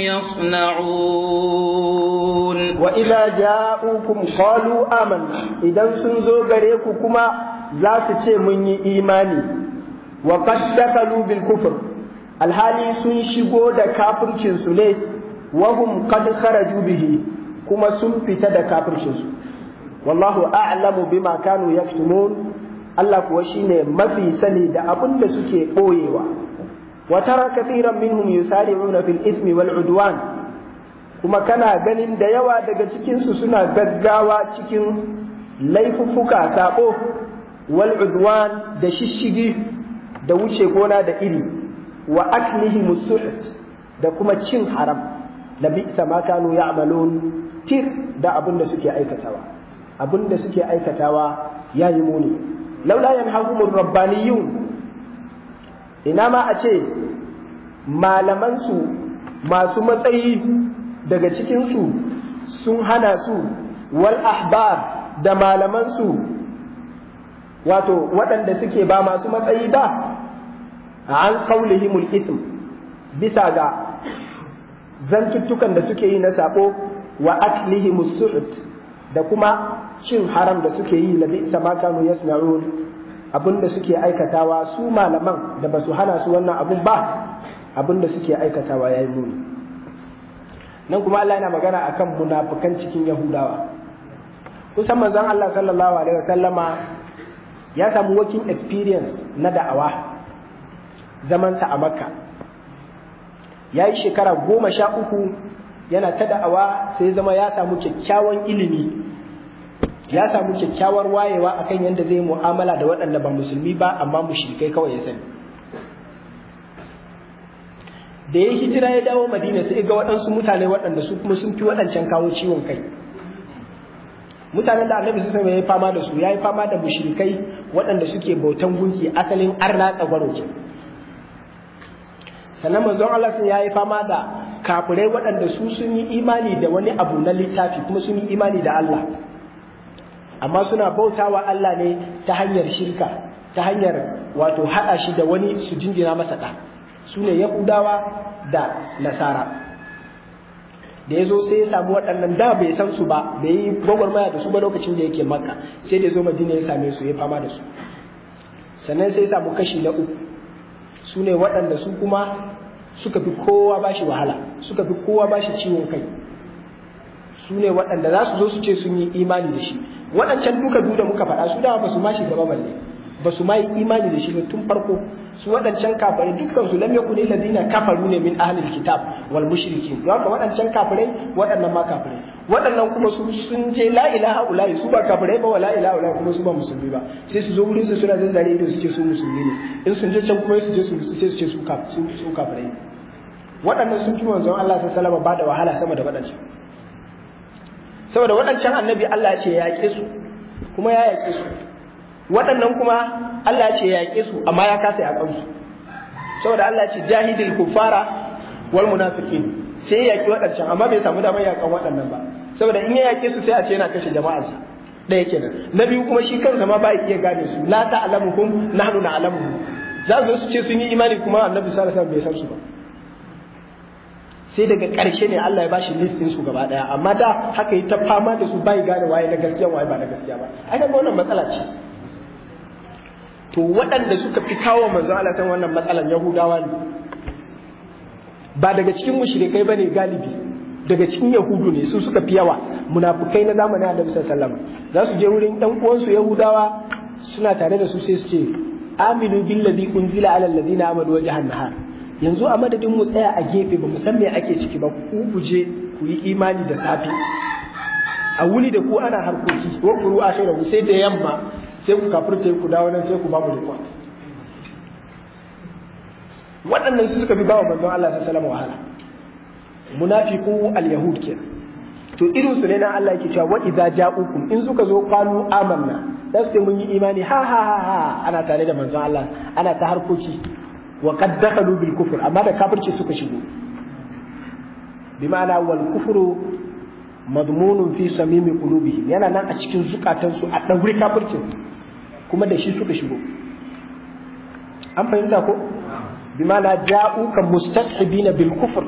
يصنعون wa idza ja'ukum qalu amanna idan sun zo gare ku kuma za su ce mun yi imani wa qad dakalu bil kufr alhali sun shigo da kafircin su ne wa hum qad kharaju bihi kuma sun fita da kafircin su wallahu a'lamu bima kanu yaktumun Allah kuwa shine mafi sani da abin da suke boyewa wa tara kathiran minhum yusari'una fil ithmi wal udwan kuma kana ganin da yawa daga cikinsu suna gaggawa cikin laifuffuka saɓo wal udwan da shishigi da wuce gona da iri wa aklihi musuhut da kuma cin haram da bi'sa ma kanu ya'malun tir da abin da suke aikatawa abin da suke aikatawa yayi muni laula yanhahumur rabbaniyun ina ma a ce malamansu masu matsayi daga cikinsu sun hana su wal ahbar da malamansu wato waɗanda suke ba masu matsayi ba an kaulihimul ism bisa ga zantuttukan da suke yi na sabo wa aklihimus suhut da kuma cin haram da suke yi na bisa ma kanu yasna'un abinda suke aikatawa su malaman da ba su hana su wannan abun ba abinda suke aikatawa yayi muni nan kuma Allah yana magana akan munafikan cikin Yahudawa kusan manzon Allah sallallahu alaihi wasallama ya samu working experience na da'awa zamansa a Makka ya yi shekara goma sha uku yana ta da'awa sai zama ya samu kyakkyawan ilimi ya samu kyakkyawar wayewa akan yadda zai mu'amala da waɗanda ba musulmi ba amma mushrikai kawai ya sani da ya hijira ya dawo madina sai ga waɗansu mutane waɗanda su kuma sun fi waɗancan kawo ciwon kai mutanen da annabi sun ya yi fama da su ya yi fama da mushrikai waɗanda suke bautan gunki asalin arna tsagwaro ke sannan manzon Allah sun ya yi fama da kafirai waɗanda su sun yi imani da wani abu na littafi kuma sun yi imani da Allah amma suna bautawa Allah ne ta hanyar shirka ta hanyar wato haɗa shi da wani su jingina masa ɗa su ne yahudawa da nasara da ya zo sai ya samu waɗannan da bai san su ba bai yi gwagwarmaya da su ba lokacin da yake makka sai da ya zo madina ya same su ya fama da su sannan sai ya samu kashi na uku su ne waɗanda su kuma suka fi kowa ba shi wahala suka fi kowa ba shi ciwon kai su ne waɗanda za su zo su ce sun yi imani da shi waɗancan duka duk da muka faɗa su dama ba su ma shiga ba balle ba su ma yi imani da shi ba tun farko su waɗancan kafare dukkan su lam yakun alladhina kafaru ne min ahlil kitab wal mushrikin don haka waɗancan kafirai waɗannan ma kafirai waɗannan kuma su sun je la ilaha illa su ba kafirai ba wala ilaha illa kuma su ba musulmi ba sai su zo wurin su suna zazzare ido su ce su musulmi ne in sun je can kuma su je su sai su ce su su kafirai waɗannan sun fi manzon Allah sallallahu alaihi ba da wahala sama da waɗancan saboda waɗancan annabi Allah ya ce ya yaƙe su kuma ya yaƙe su waɗannan kuma Allah ce ya yaƙe su amma ya kasa yaƙan su saboda Allah ce jahidil kufara wal munafiqin sai ya yaƙi waɗancan amma bai samu damar yaƙan waɗannan ba saboda in ya yaƙe su sai a ce yana kashe jama'arsa ɗaya kenan na biyu kuma shi kansa ma ba iya gane su la ta'lamuhum nahnu na'lamuhum za su zo su ce sun yi imani kuma annabi sallallahu alaihi wasallam bai san su ba sai daga ƙarshe ne Allah ya bashi list din su gaba daya amma da haka yi ta fama da su bai gane waye na gaskiya waye ba na gaskiya ba ai ga wannan matsala ce to waɗanda suka fi kawo manzon Allah san wannan matsalan Yahudawa ne ba daga cikin mushrikai bane galibi daga cikin Yahudu ne su suka fi yawa munafukai na zamanin Annabi sallallahu alaihi wasallam za su je wurin ɗan uwansu Yahudawa suna tare da su sai su ce aminu billazi unzila ala alladhina amanu wajhan nahar yanzu a madadin mu tsaya a gefe ba mu san me ake ciki ba ku kuje ku yi imani da safi a wuni da ku ana harkoki wa furu akhirahu sai da yamma sai ku kafirce ku dawo nan sai ku ba mu report waɗannan su suka fi bawa manzon Allah sallallahu alaihi wasallam wahala munafiqu al-yahud kenan to irin su ne na Allah yake cewa wa idza ja'ukum in suka zo qalu amanna da su mun yi imani ha ha ha ha ana tare da manzon Allah ana ta harkoki wa qad dakhalu bil kufr amma da kafirci suka shigo bi ma'ana wal kufru madmunun fi samimi qulubihim yana nan a cikin zukatansu a daure kafircin kuma da shi suka shigo an fahimta ko bi ma'ana ja'uka mustashibina bil kufr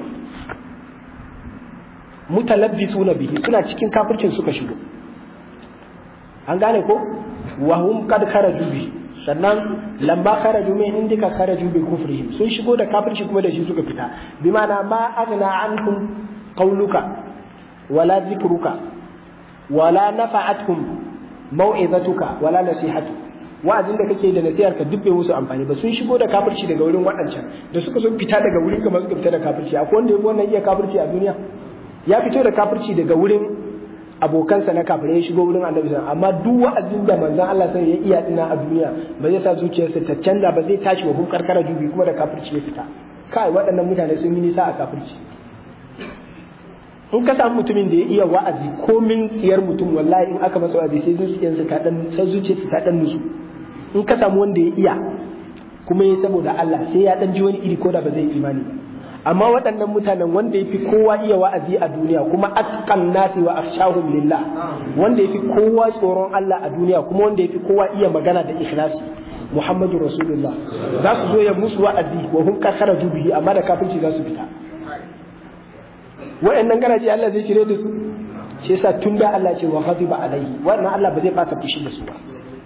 mutalabbisuna bihi suna cikin kafircin suka shigo an gane ko wa hum qad kharaju bihi sannan lamma kharaju min indika kharaju bi kufrihim sun shigo da kafirci kuma da shi suka fita bi ma'ana ma aghna anhum qawluka wala dhikruka wala nafa'atuhum mau'izatuka wala nasihatu wa'azin da kake da nasihar ka duk bai musu amfani ba sun shigo da kafirci daga wurin waɗancan da suka so fita daga wurin kamar suka fita da kafirci akwai wanda ya wannan iya kafirci a duniya ya fito da kafirci daga wurin abokansa na kafirai ya shigo wurin annabi amma duk wa'azin da manzon Allah sai ya iya dina a duniya ba zai sa zuciyarsa ta canza ba zai tashi wa hun karkara jubi kuma da kafirci ya fita kai waɗannan mutane sun yi nisa a kafirci in ka samu mutumin da ya iya wa'azi komin tsiyar mutum wallahi in aka masa wa'azi sai zuciyarsa ta dan sai zuciyarsa ta dan nusu in ka samu wanda ya iya kuma ya saboda Allah sai ya dan ji wani iri ko da ba zai imani ba amma waɗannan mutanen wanda ya fi kowa iya wa'azi a duniya kuma atqan nasi wa akhshahum lillah wanda ya fi kowa tsoron Allah a duniya kuma wanda ya fi kowa iya magana da ikhlasi Muhammadu Rasulullah za su zo ya musu wa'azi wa hum karkharaju bihi amma da kafirci za su fita waɗannan garaje Allah zai shirye da su shi yasa tun da Allah ce wa ghadiba alaihi wannan Allah ba zai fasa fushi da su ba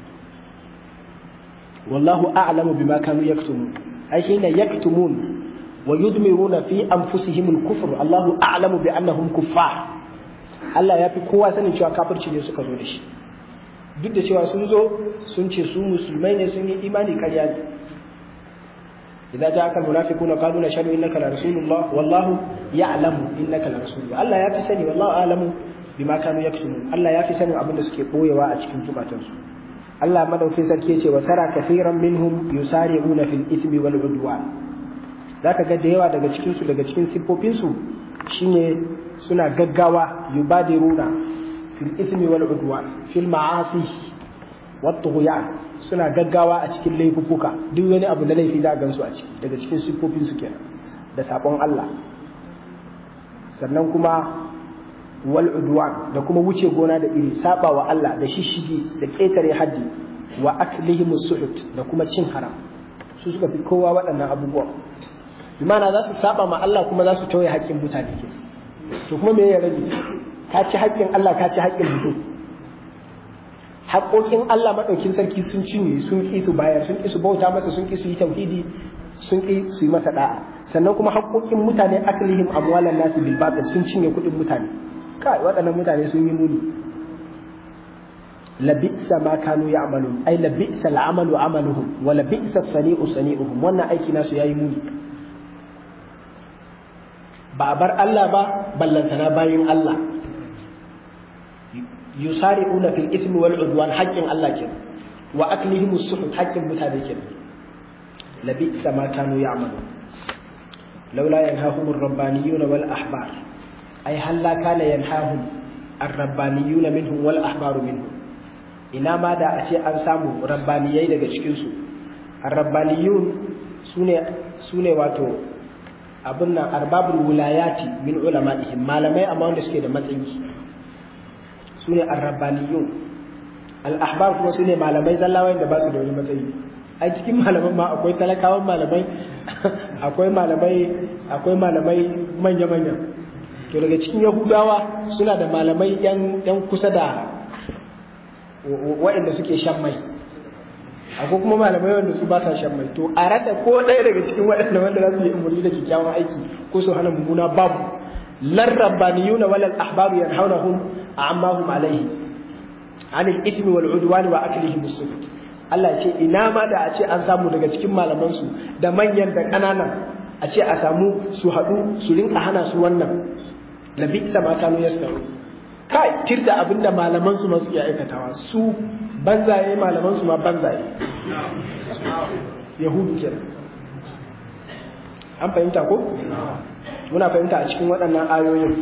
wallahu a'lamu bima kanu yaktumun ai hina yaktumun wa yudmiruna fi anfusihim al-kufr Allahu a'lamu bi annahum kuffar Allah ya fi kowa sanin cewa kafirci ne suka zo da shi duk da cewa sun zo sun ce su musulmai ne sun yi imani karya ne idza ja'aka al-munafiquna qalu nashhadu innaka la rasulullah wallahu ya'lamu innaka la rasulullah Allah ya fi sani wallahu a'lamu bima kanu yaksumun Allah ya fi sanin abin da suke boyewa a cikin zukatansu Allah madaukin sarki yace wa tara kaseeran minhum yusari'una fil ithmi wal udwan zaka ga da yawa daga cikin su daga cikin siffofin su shine suna gaggawa yubadiruna fil ithmi wal udwan fil ma'asi wat tughyan suna gaggawa a cikin laifuka duk wani abu na laifi da gansu a ciki daga cikin siffofin su kenan da sabon Allah sannan kuma wal udwan da kuma wuce gona da iri saba wa Allah da shishigi da ketare haddi wa aklihim suhut da kuma cin haram su suka fi kowa waɗannan abubuwa imana za su saba ma Allah kuma za su tauye haƙƙin mutane ke to kuma me ya rage ka ci haƙƙin Allah ka ci haƙƙin mutum haƙoƙin Allah maɗaukin sarki sun cinye sun ƙi su bayar sun ƙi su bauta masa sun ƙi su yi tauhidi sun ƙi su yi masa da'a sannan kuma haƙoƙin mutane aklihim amwalan nasi bil batil sun cinye kuɗin mutane kai waɗannan mutane sun yi muni labi'sa ma kanu ya'malun ai labi'sa al'amalu amaluhum wa labi'sa sani'u sani'uhum wannan aiki nasu yayi muni ba a bar Allah ba ballantana bayin Allah yusari'una fil ismi wal udwan haqqin Allah kin wa aklihim as-suhut haqqin mutane kin labi'sa ma kanu ya'malun laula yanhahum ar-rabbaniyuna wal ahbar ai halla kana yanhahum ar-rabbaniyuna minhum wal ahbaru minhum ina ma da a ce an samu rabbaniyai daga cikin su ar-rabbaniyun sune sune wato abin nan arbabul wilayati min ulama'ihim malamai amma wanda suke da matsayi sune ar-rabbaniyun al-ahbar kuma sune malamai zallawa da ba su da wani matsayi a cikin malaman ma akwai talakawan malamai akwai malamai akwai malamai manya-manya to daga cikin yahudawa suna da malamai yan kusa da waɗanda suke shan mai akwai kuma malamai wanda su ba sa shan mai to a rada ko ɗaya daga cikin waɗanda wanda za su yi umarni da kyakkyawan aiki ko su hana mummuna babu lan rabbaniyuna wal ahbaru yanhaunahum amma hum alaihi anil ithmi wal udwani wa aklihim as-suhut Allah ce ina ma da a ce an samu daga cikin malaman su da manyan da ƙananan a ce a samu su haɗu su rinka hana su wannan labi da ma kanu yasaru kai tirda abinda malaman su ma suke aikatawa su banzaye malaman su ma banzaye yahudu kenan an fahimta ko muna fahimta a cikin waɗannan ayoyin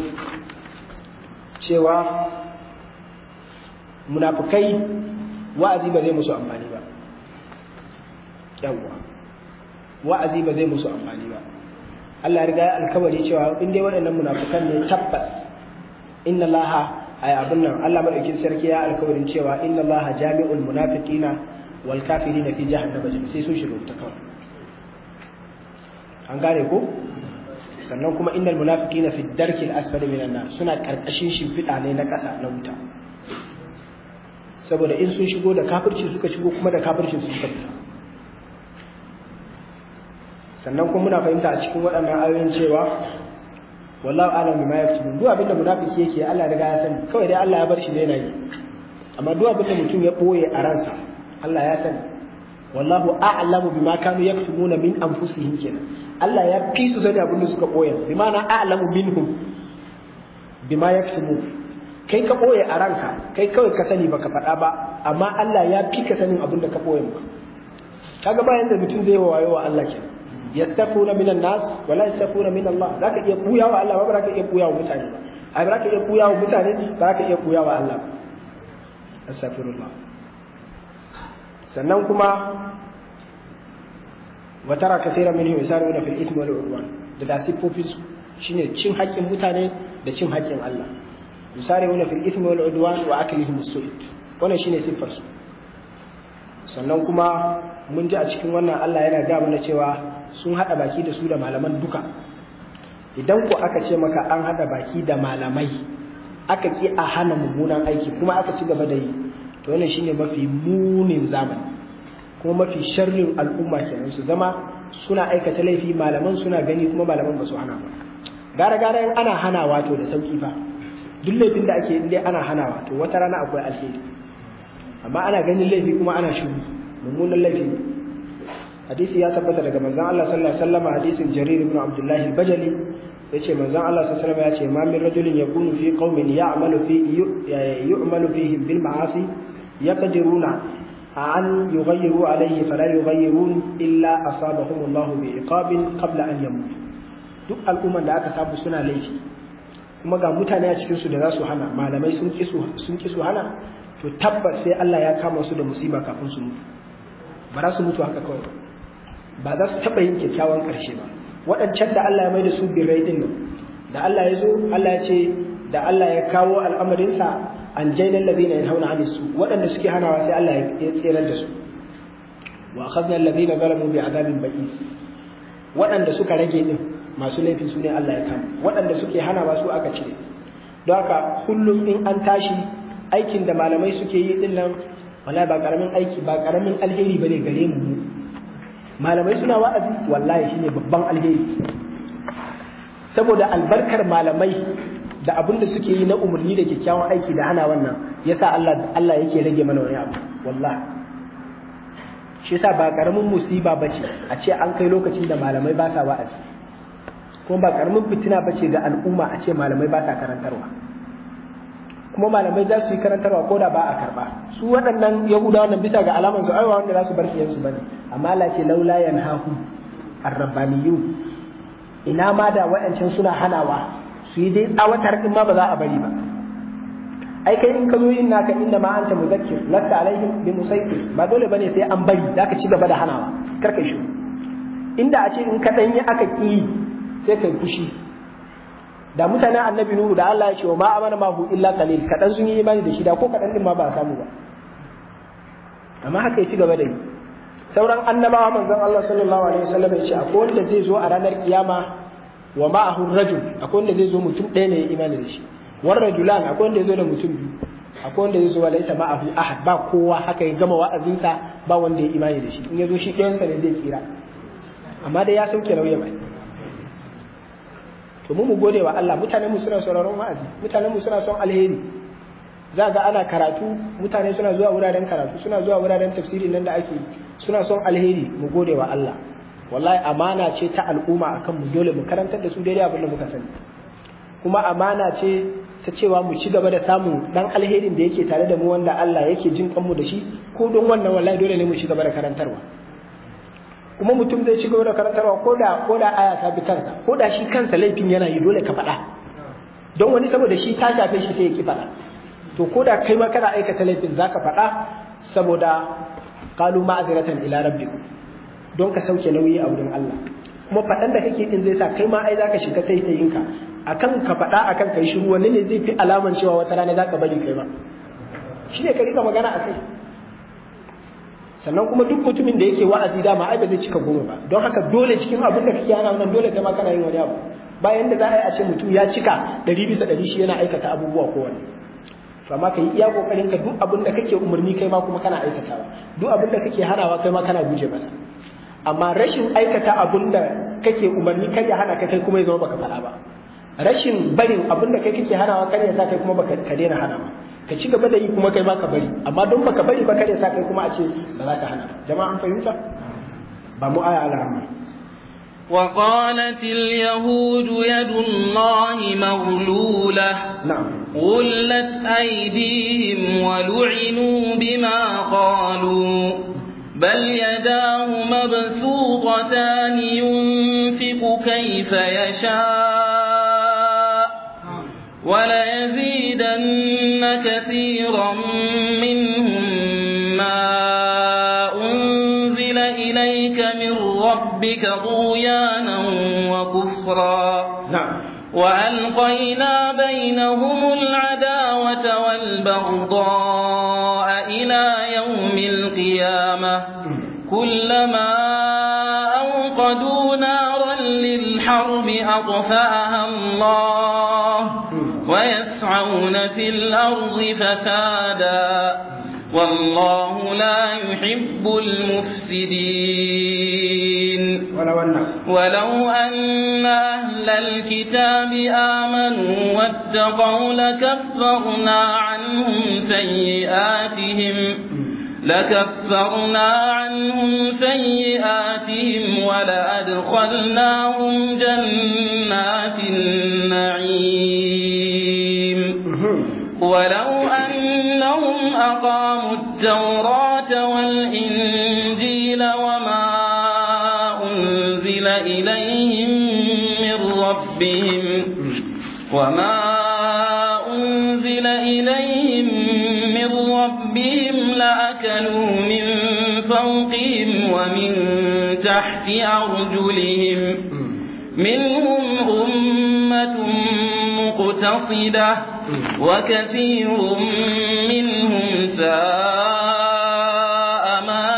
cewa munafukai wa'azi ba zai musu amfani ba yawwa wa'azi ba zai musu amfani ba Allah ya riga ya alkawari cewa in dai waɗannan munafukan ne tabbas inna laha ay abin nan Allah madaukin sarki ya alkawarin cewa inna laha jami'ul munafiqina wal kafirina fi jahannama sai sun shiga wuta kawai an gane ko sannan kuma innal munafiqina fi darki al-asfali minan nar suna karkashin shimfiɗa ne na ƙasa na wuta saboda in sun shigo da kafirci suka shigo kuma da kafircin su suka fita sannan kuma muna fahimta a cikin waɗannan ayoyin cewa wallahu a'lam bima yaktubun duk abinda munafiki yake Allah riga ya sani kawai dai Allah ya bar shi ne yana yi amma duk abinda mutum ya boye a ransa Allah ya sani wallahu a'lamu bima kanu yaktubuna min anfusihim kenan Allah ya fi su sani abinda suka boye bi ma'ana a'lamu minhum bima yaktubu kai ka boye a ranka kai kawai ka sani baka faɗa ba amma Allah ya fi ka sanin abinda ka boye ba kaga bayan da mutum zai wayo wa Allah kenan yastafuna minan nas wala yastafuna min Allah zaka iya kuya wa Allah ba zaka iya kuya wa mutane ba ai ba zaka iya kuya wa mutane ba zaka iya kuya wa Allah astaghfirullah sannan kuma wa tara kaseeran minhum yusaruna fil ithmi wal udwan da da sifofin su shine cin haƙƙin mutane da cin haƙƙin Allah yusaruna fil ithmi wal udwan wa aklihim as-su'ud wannan shine siffar su sannan kuma mun ji a cikin wannan Allah yana ga mana cewa sun hada baki da su da malaman duka idan ko aka ce maka an hada baki da malamai aka ki a hana mummunan aiki kuma aka ci gaba da yi to wannan shine mafi munin zamani kuma mafi sharrin al'umma kenan su zama suna aikata laifi malaman suna gani kuma malaman ba su hana ba gara gara in ana hanawa to da sauki fa duk laifin da ake in dai ana hanawa to wata rana akwai alheri amma ana ganin laifi kuma ana shiru mummunan laifi hadisi ya tabbata daga manzon Allah sallallahu alaihi wasallam hadisin Jarir ibn Abdullah al-Bajali yace manzon Allah sallallahu alaihi wasallam yace ma min rajulin yakunu fi qaumin ya'malu fi yu'malu fihim bil ma'asi yaqdiruna an yughayyiru alayhi fala yughayyirun illa asabahum Allah bi iqabin qabla an yamut duk al'umman da aka samu suna laifi kuma ga mutane a cikin su da za su hana malamai sun ki sun ki su hana to tabbas sai Allah ya kama su da musiba kafin su mutu ba za su mutu haka kawai ba za su taɓa yin kyakkyawan ƙarshe ba waɗancan da Allah ya mai da su birrai ɗin nan da Allah ya zo Allah ya ce da Allah ya kawo al'amarinsa an jainan labina ya hauna hannun su waɗanda suke hanawa sai Allah ya tserar da su wa akhadna alladhina zalamu bi azabin ba'is waɗanda suka rage din masu laifin su ne Allah ya kama waɗanda suke hanawa su aka cire don haka kullum in an tashi aikin da malamai suke yi din nan wallahi ba karamin aiki ba karamin alheri bane gare mu malamai suna wa'azi wallahi shine babban alheri saboda albarkar malamai da abin da suke yi na umarni da kyakkyawan aiki da hana wannan yasa Allah Allah yake rage mana wani abu wallahi shi yasa ba karamin musiba bace a ce an kai lokacin da malamai ba sa wa'azi kuma ba karamin fitina bace ga al'umma a ce malamai ba sa karantarwa kuma malamai za su yi karantarwa ko da ba a karba su waɗannan yahudawa nan bisa ga alaman su aiwa wanda za su bar kiyansu bane amma Allah ce laula yanhahu arrabbaniyun ina ma da waɗancan suna hanawa su yi dai tsawatar din ma ba za a bari ba ai kai in ka zo yin naka inda ma anta muzakkir lasta alaihim bi musaytir ba dole bane sai an bari zaka ci gaba da hanawa kar kai shi inda a ce in ka danyi aka ki sai kai fushi da mutanen annabi nuhu da Allah ya ce wa ma amana mahu illa qalil kadan sun yi imani da shi da ko kadan din ma ba a samu ba amma haka ya ci gaba da yi sauran annabawa manzon Allah sallallahu alaihi wasallam ya ce akwai wanda zai zo a ranar kiyama wa ma'ahu rajul akwai wanda zai zo mutum ɗaya ne ya imani da shi war rajulan akwai wanda ya zo da mutum biyu akwai wanda zai zo wa laisa ma'ahu ahad ba kowa haka ya gama wa'azinsa ba wanda ya imani da shi in ya zo shi ɗayansa ne zai tsira amma dai ya sauke nauyi mai to mu mu gode wa Allah mutanen mu suna sauraron wa'azi mutanen mu suna son alheri za ga ana karatu mutane suna zuwa wuraren karatu suna zuwa wuraren tafsiri nan da ake suna son alheri mu gode wa Allah wallahi amana ce ta al'umma akan mu dole mu karantar da su daidai abin da muka sani kuma amana ce ta cewa mu ci gaba da samun dan alherin da yake tare da mu wanda Allah yake jin kanmu da shi ko don wannan wallahi dole ne mu ci gaba da karantarwa kuma mutum zai ci gaba da karantarwa ko da ko da aya ta bi kansa ko da shi kansa laifin yana yi dole ka faɗa don wani saboda shi ta shafe shi sai ya ki faɗa to ko da kai ma kana aikata laifin zaka faɗa saboda qalu ma'azratan ila rabbikum don ka sauke nauyi a wurin Allah kuma faɗan da kake din zai sa kai ma ai zaka shiga taitayinka akan ka faɗa akan kai shiru wanne ne zai fi alaman cewa wata rana zaka bari kai ma shi ne ka rika magana a kai sannan kuma duk mutumin da yake wa'azi dama ai ba zai cika goma ba don haka dole cikin abin da kake yana wannan dole kai ma kana yin wani abu bayan da za a yi a ce mutum ya cika ɗari bisa ɗari shi yana aikata abubuwa ko wani to amma ka yi iya kokarin ka duk abin da kake umarni kai ma kuma kana aikatawa duk abin da kake hanawa kai ma kana guje masa amma rashin aikata abin da kake umarni kar ya hana ka kai kuma ya zama baka faɗa ba rashin barin abin da kai kake hanawa kar ya sa kai kuma baka ka daina hanawa ka ci gaba da yi kuma kai ma ka bari amma don baka bari ba kar ya sa kai kuma a ce ba za ka hana jama'a an fahimta ba mu aya ala وقالت اليهود يد الله مغلولة نعم غلت أيديهم ولعنوا بما قالوا بل يداه مبسوطتان ينفق كيف يشاء وليزيدن كثيرا منهم ما أنزل إليك من ربك طغيانا وكفرا نعم وألقينا بينهم العداوة والبغضاء إلى يوم القيامة كلما أوقدوا نارا للحرب أطفأها الله ويسعون في الأرض فسادا والله لا يحب المفسدين ولو أن ولو أن أهل الكتاب آمنوا واتقوا لكفرنا عنهم سيئاتهم لكفرنا عنهم سيئاتهم ولأدخلناهم جنات النعيم ولو أنهم أقاموا التوراة والإنجيل وما أنزل إليهم من ربهم وما أنزل إليهم من ربهم لأكلوا من فوقهم ومن تحت أرجلهم منهم أمة مقتصدة وكثير منهم ساء ما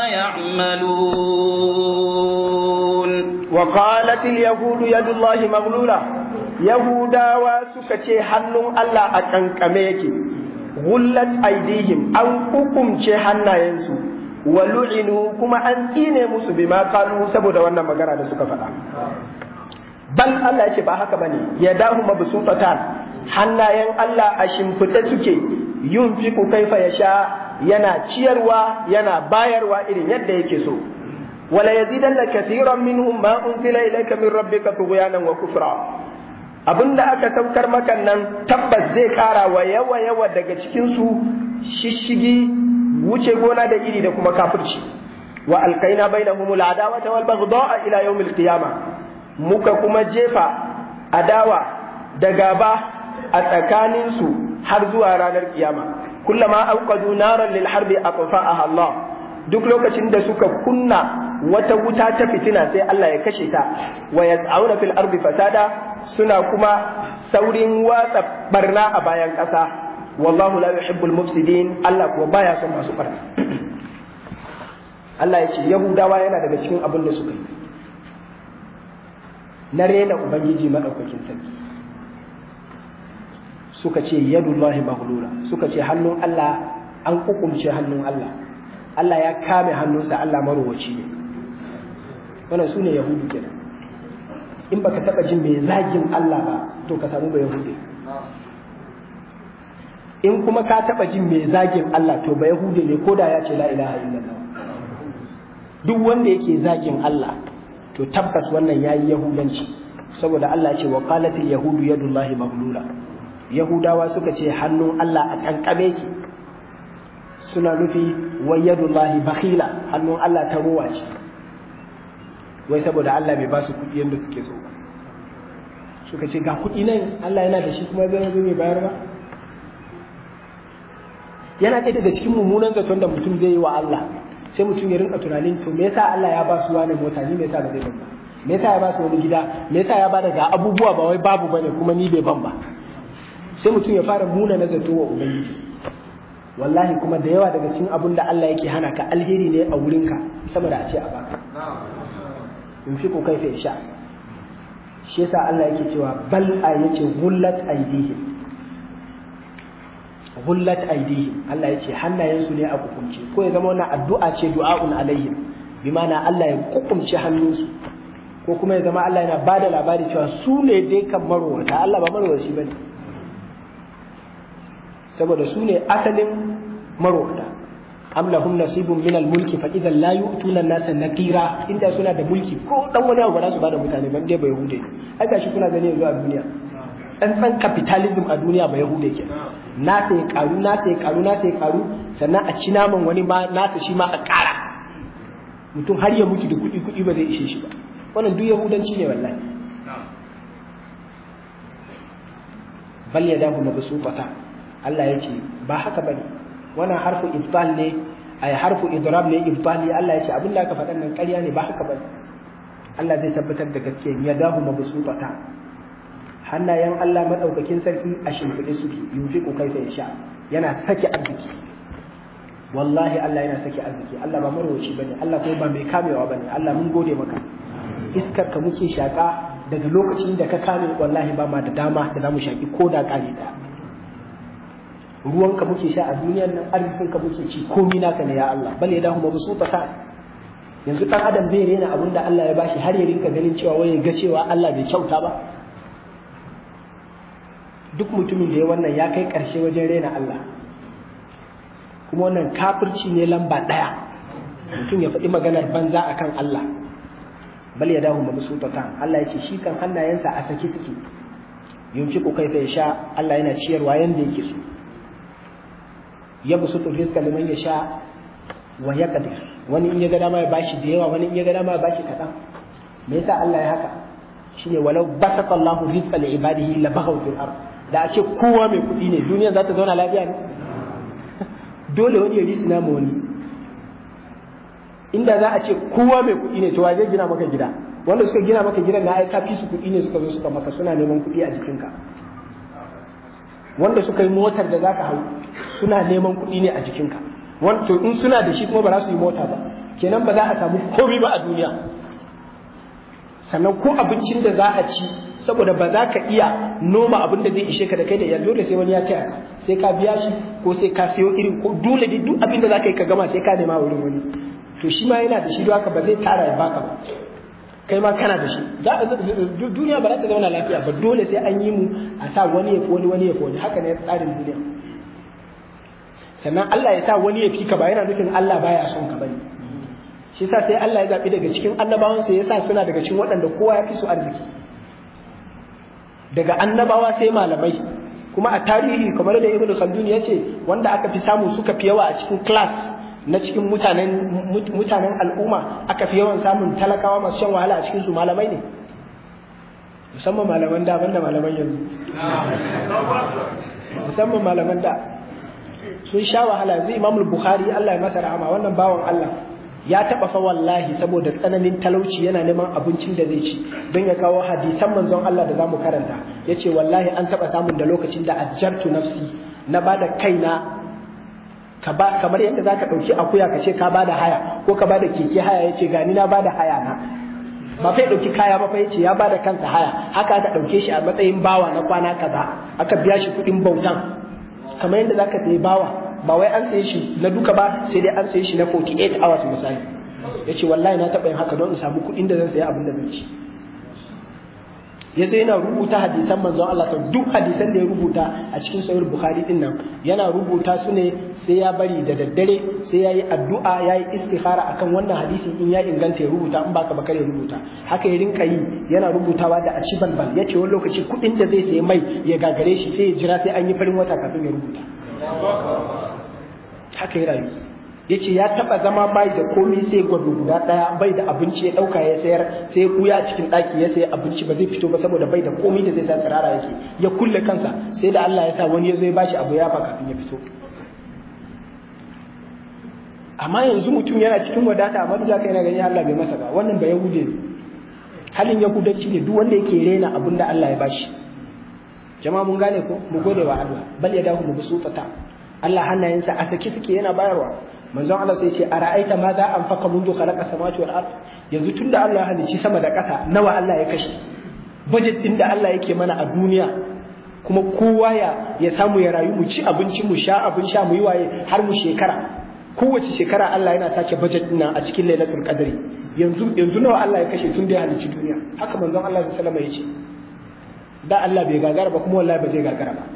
يعملون وقالت اليهود يد الله مغلولة يهودا وسكتي حنون الله أكنكمه yake غلت أيديهم أو حكم حنا ينسو ولعنوا كما أن إيني musu bima قالوا saboda wannan magana da suka faɗa bal Allah ya ce ba haka bane ya dahu mabsutatan hannayen Allah a shimfiɗe suke yunfiku kaifa yasha yana ciyarwa yana bayarwa irin yadda yake so wala yazidanna kathiran minhum ma unzila ilayka min rabbika tughyanan wa kufra abinda aka saukar maka nan tabbas zai kara wa yawa yawa daga cikin su shishigi wuce gona da iri da kuma kafirci wa alqaina bainahumul adawata wal baghdha ila yawmil qiyamah muka kuma jefa adawa da gaba a tsakaninsu har zuwa ranar kiyama kullama auqadu naran lil harbi atfa'aha Allah duk lokacin da suka kunna wata wuta ta fitina sai Allah ya kashe ta wa yas'auna fil ardi fasada suna kuma saurin watsa barna a bayan ƙasa wallahu la yuhibbul mufsidin Allah kuwa baya son masu barna Allah ya ce Yahudawa yana daga cikin abin da suka yi na rena Ubangiji maɗaukakin sarki suka ce yadullahi maghlula suka ce hannun Allah an kukumce hannun Allah Allah ya kame hannunsa Allah marowaci ne wannan su ne yahudu kenan in baka taba jin mai zagin Allah ba to ka samu ba yahudi in kuma ka taba jin mai zagin Allah to ba yahudi ne ko da ya ce la ilaha illallah duk wanda yake zagin Allah to tabbas wannan yayi yahudanci saboda Allah ce wa qalatil yahudu yadullahi maghlula yahudawa suka ce hannun Allah a kankame ki suna nufi wa yadullahi bakhila hannun Allah ta ruwa ce wai saboda Allah bai ba su kuɗi yadda suke so suka ce ga kuɗi nan Allah yana da shi kuma zai zo mai bayar ba yana ɗaya daga cikin mummunan zaton da mutum zai yi wa Allah sai mutum ya rinka tunanin to me yasa Allah ya ba su wani mota ni me yasa ba zai ban ba me yasa ya ba su wani gida me yasa ya ba daga abubuwa ba wai babu bane kuma ni bai ban ba sai mutum ya fara muna na zato wa ubangiji wallahi kuma da yawa daga cikin abun da Allah yake hana ka alheri ne a wurinka sama da a ce a baka in fi ko kaifa sha shi yasa Allah yake cewa bal a yace gullat aidihim gullat aidihim Allah yace hannayensu ne a kukunce ko ya zama wannan addu'a ce du'aun alaihim bi ma'ana Allah ya kukunce hannunsu ko kuma ya zama Allah yana bada labari cewa su ne dai kan marwata Allah ba marwaci bane saboda su ne asalin marwata am lahum nasibun min al-mulki fa idan la yu'tuna an-nasa nakira inda suna da mulki ko dan wani abu ba za su bada mutane ban dai ba yahude ai gashi kuna gani yanzu a duniya tsantsan capitalism a duniya ba yahude ke nasa ya karu nasa ya karu nasa ya karu sannan a ci naman wani ma nasa shi ma a kara mutum har ya mutu da kuɗi kuɗi ba zai ishe shi ba wannan duk yahudanci ne wallahi bal yadahu mabsuqata Allah ya ce ba haka bane wannan harfu ibtal ne ay harfu idrab ne ibtali Allah ya ce abin da aka faɗan nan ƙarya ne ba haka bane Allah zai tabbatar da gaskiya ya dahu mabsutata hannayen Allah madaukakin sarki a shimfiɗe suke yunfiqu kaifa yasha yana sake arziki wallahi Allah yana sake arziki Allah ba marwaci bane Allah kuma ba mai kamewa bane Allah mun gode maka iskar ka muke shaka daga lokacin da ka kame wallahi ba ma da dama da zamu shaki ko da kare daya ruwanka muke sha a duniyar nan arzikinka muke ci komi naka ne ya Allah bal ya dahu mabsutata yanzu dan adam zai rena abin da Allah ya bashi har ya rinka ganin cewa waye ga cewa Allah bai kyauta ba duk mutumin da ya wannan ya kai karshe wajen rena Allah kuma wannan kafirci ne lamba daya mutum ya faɗi maganar banza akan Allah bal ya dahu mabsutata Allah ya ce shi kan hannayensa a saki suke yunfiqu kaifa yasha Allah yana ciyarwa yanda yake so yabsutu rizqa liman yasha wa yaqdir wani in ya ga dama ya bashi da yawa wani in ya ga dama ya bashi kaɗan me yasa Allah ya haka shine walau basata Allahu rizqa li ibadihi la baghaw fil ard da a ce kowa mai kuɗi ne duniya za ta zauna lafiya ne dole wani ya risina ma wani inda za a ce kowa mai kuɗi ne to wa zai gina maka gida wanda suka gina maka gidan na aika fi su kuɗi ne suka zo suka maka suna neman kuɗi a jikinka wanda suka yi motar da zaka hau suna neman kuɗi ne a jikinka to in suna da shi kuma ba za su yi mota ba kenan ba za a samu komai ba a duniya sannan ko abincin da za a ci saboda ba za ka iya noma abin da zai ishe ka da kai da iyali dole sai wani ya taya ka sai ka biya shi ko sai ka sayo irin ko dole dai duk abin da za ka yi ka gama sai ka nema wurin wani to shi ma yana da shi don haka ba zai tara ya baka ba kai ma kana da shi duniya ba za ta zauna lafiya ba dole sai an yi mu a sa wani ya fi wani wani ya fi wani haka ne tsarin duniya sannan Allah ya sa wani ya fi ka ba yana nufin Allah baya son ka bane shi sa sai Allah ya zabi daga cikin annabawansa ya sa suna daga cikin waɗanda kowa ya fi su arziki daga annabawa sai malamai kuma a tarihi kamar da Ibn Khaldun ya ce wanda aka fi samu suka fi yawa a cikin class na cikin mutanen mutanen al'umma aka fi yawan samun talakawa masu shan wahala a cikin su malamai ne musamman malaman da banda malaman yanzu musamman malaman da sun sha wahala yanzu imamul bukhari Allah ya masa rahama wannan bawan Allah ya taba fa wallahi saboda tsananin talauci yana neman abincin da zai ci don ya kawo hadisan manzon Allah da zamu karanta yace wallahi an taba samun da lokacin da ajjartu nafsi na bada kaina ka ba kamar yadda zaka dauki akuya ka ce ka bada haya ko ka bada keke haya yace gani na bada haya na ba fa ya dauki kaya ba fa yace ya bada kansa haya haka aka dauke shi a matsayin bawa na kwana kaza aka biya shi kuɗin bautan kamar yadda zaka sayi bawa ba wai an saye shi na duka ba sai dai an saye shi na 48 hours misali yace wallahi na taɓa yin haka don in samu kuɗin da zan sayi abin da zan ci yazo yana rubuta hadisan manzon Allah sau duk hadisan da ya rubuta a cikin sahih bukhari din nan yana rubuta su ne sai ya bari da daddare sai yayi addu'a yayi istikhara akan wannan hadisi in ya inganta ya rubuta in baka bakar ya rubuta haka ya rinka yi yana rubutawa da a ci balbal yace wani lokaci kuɗin da zai sayi mai ya gagare shi sai ya jira sai an yi farin wata kafin ya rubuta haka ya rayu ya ce ya taba zama bai da komi sai gwado guda daya bai da abinci ya dauka ya sayar sai kuya a cikin daki ya sayi abinci ba zai fito ba saboda bai da komi da zai sa tsirara yake ya kulle kansa sai da Allah ya sa wani ya zo ya bashi abu ya ba kafin ya fito amma yanzu mutum yana cikin wadata amma duk da yana gani Allah bai masa ba wannan ba yahude ne halin yahudanci ne duk wanda yake rena abin da Allah ya bashi jama'a mun gane ko mu gode wa Allah bal ya dahu mu bisutata Allah hannayensa a sake suke yana bayarwa manzon Allah sai ce ara'aita ma za an faka mundu khalaqa samawati wal ard yanzu tunda Allah ya halicci sama da ƙasa nawa Allah ya kashe budget din da Allah yake mana a duniya kuma kowa ya ya samu ya rayu mu ci abinci mu sha abin sha mu yi waye har mu shekara kowace shekara Allah yana sake budget din a cikin lailatul qadri yanzu yanzu nawa Allah ya kashe tun da ya halicci duniya haka manzon Allah sallallahu alaihi wasallam ya ce da Allah bai gagara ba kuma wallahi ba zai gagara ba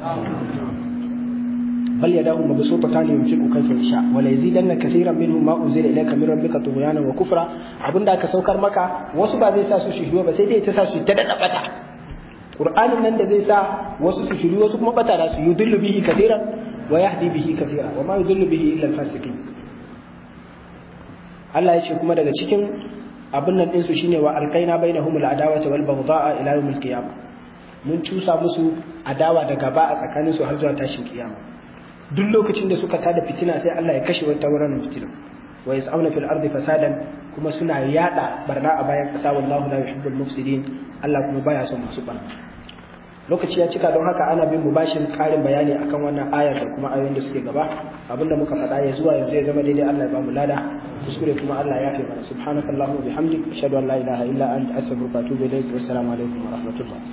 بل يداه مبسوطتان ينفق كيف يشاء ولا يزيدن كثيرا منهم ما انزل اليك من ربك طغيانا وكفرا abinda aka saukar maka wasu ba zai sa su shiriyo ba sai dai ta sa su ta dada bata qur'anin nan da zai sa wasu su shiriyo wasu kuma bata da su yudillu bihi kathiran wa yahdi bihi kathira wa ma yudillu bihi illa al-fasiqin Allah ya ce kuma daga cikin abin nan ɗinsu shine wa alkaina bainahum al-adawata wal baghdha'a ila yawm al-qiyamah mun cusa musu adawa da gaba a tsakaninsu har zuwa tashin kiyama duk lokacin da suka tada fitina sai Allah ya kashe wata wurin fitina wa yas'auna fil ardi fasadan kuma suna yada barna a bayan kasa wallahu la yuhibbul mufsidin Allah kuma baya son masu barna lokaci ya cika don haka ana bin mu bashin karin bayani akan wannan aya da kuma ayoyin da suke gaba abinda muka faɗa ya zuwa yanzu ya zama daidai Allah ya ba mu lada kuskure kuma Allah ya kai mana subhanakallahumma bihamdik ashhadu an la ilaha illa anta astaghfiruka wa atubu ilaik wa assalamu alaikum wa rahmatullah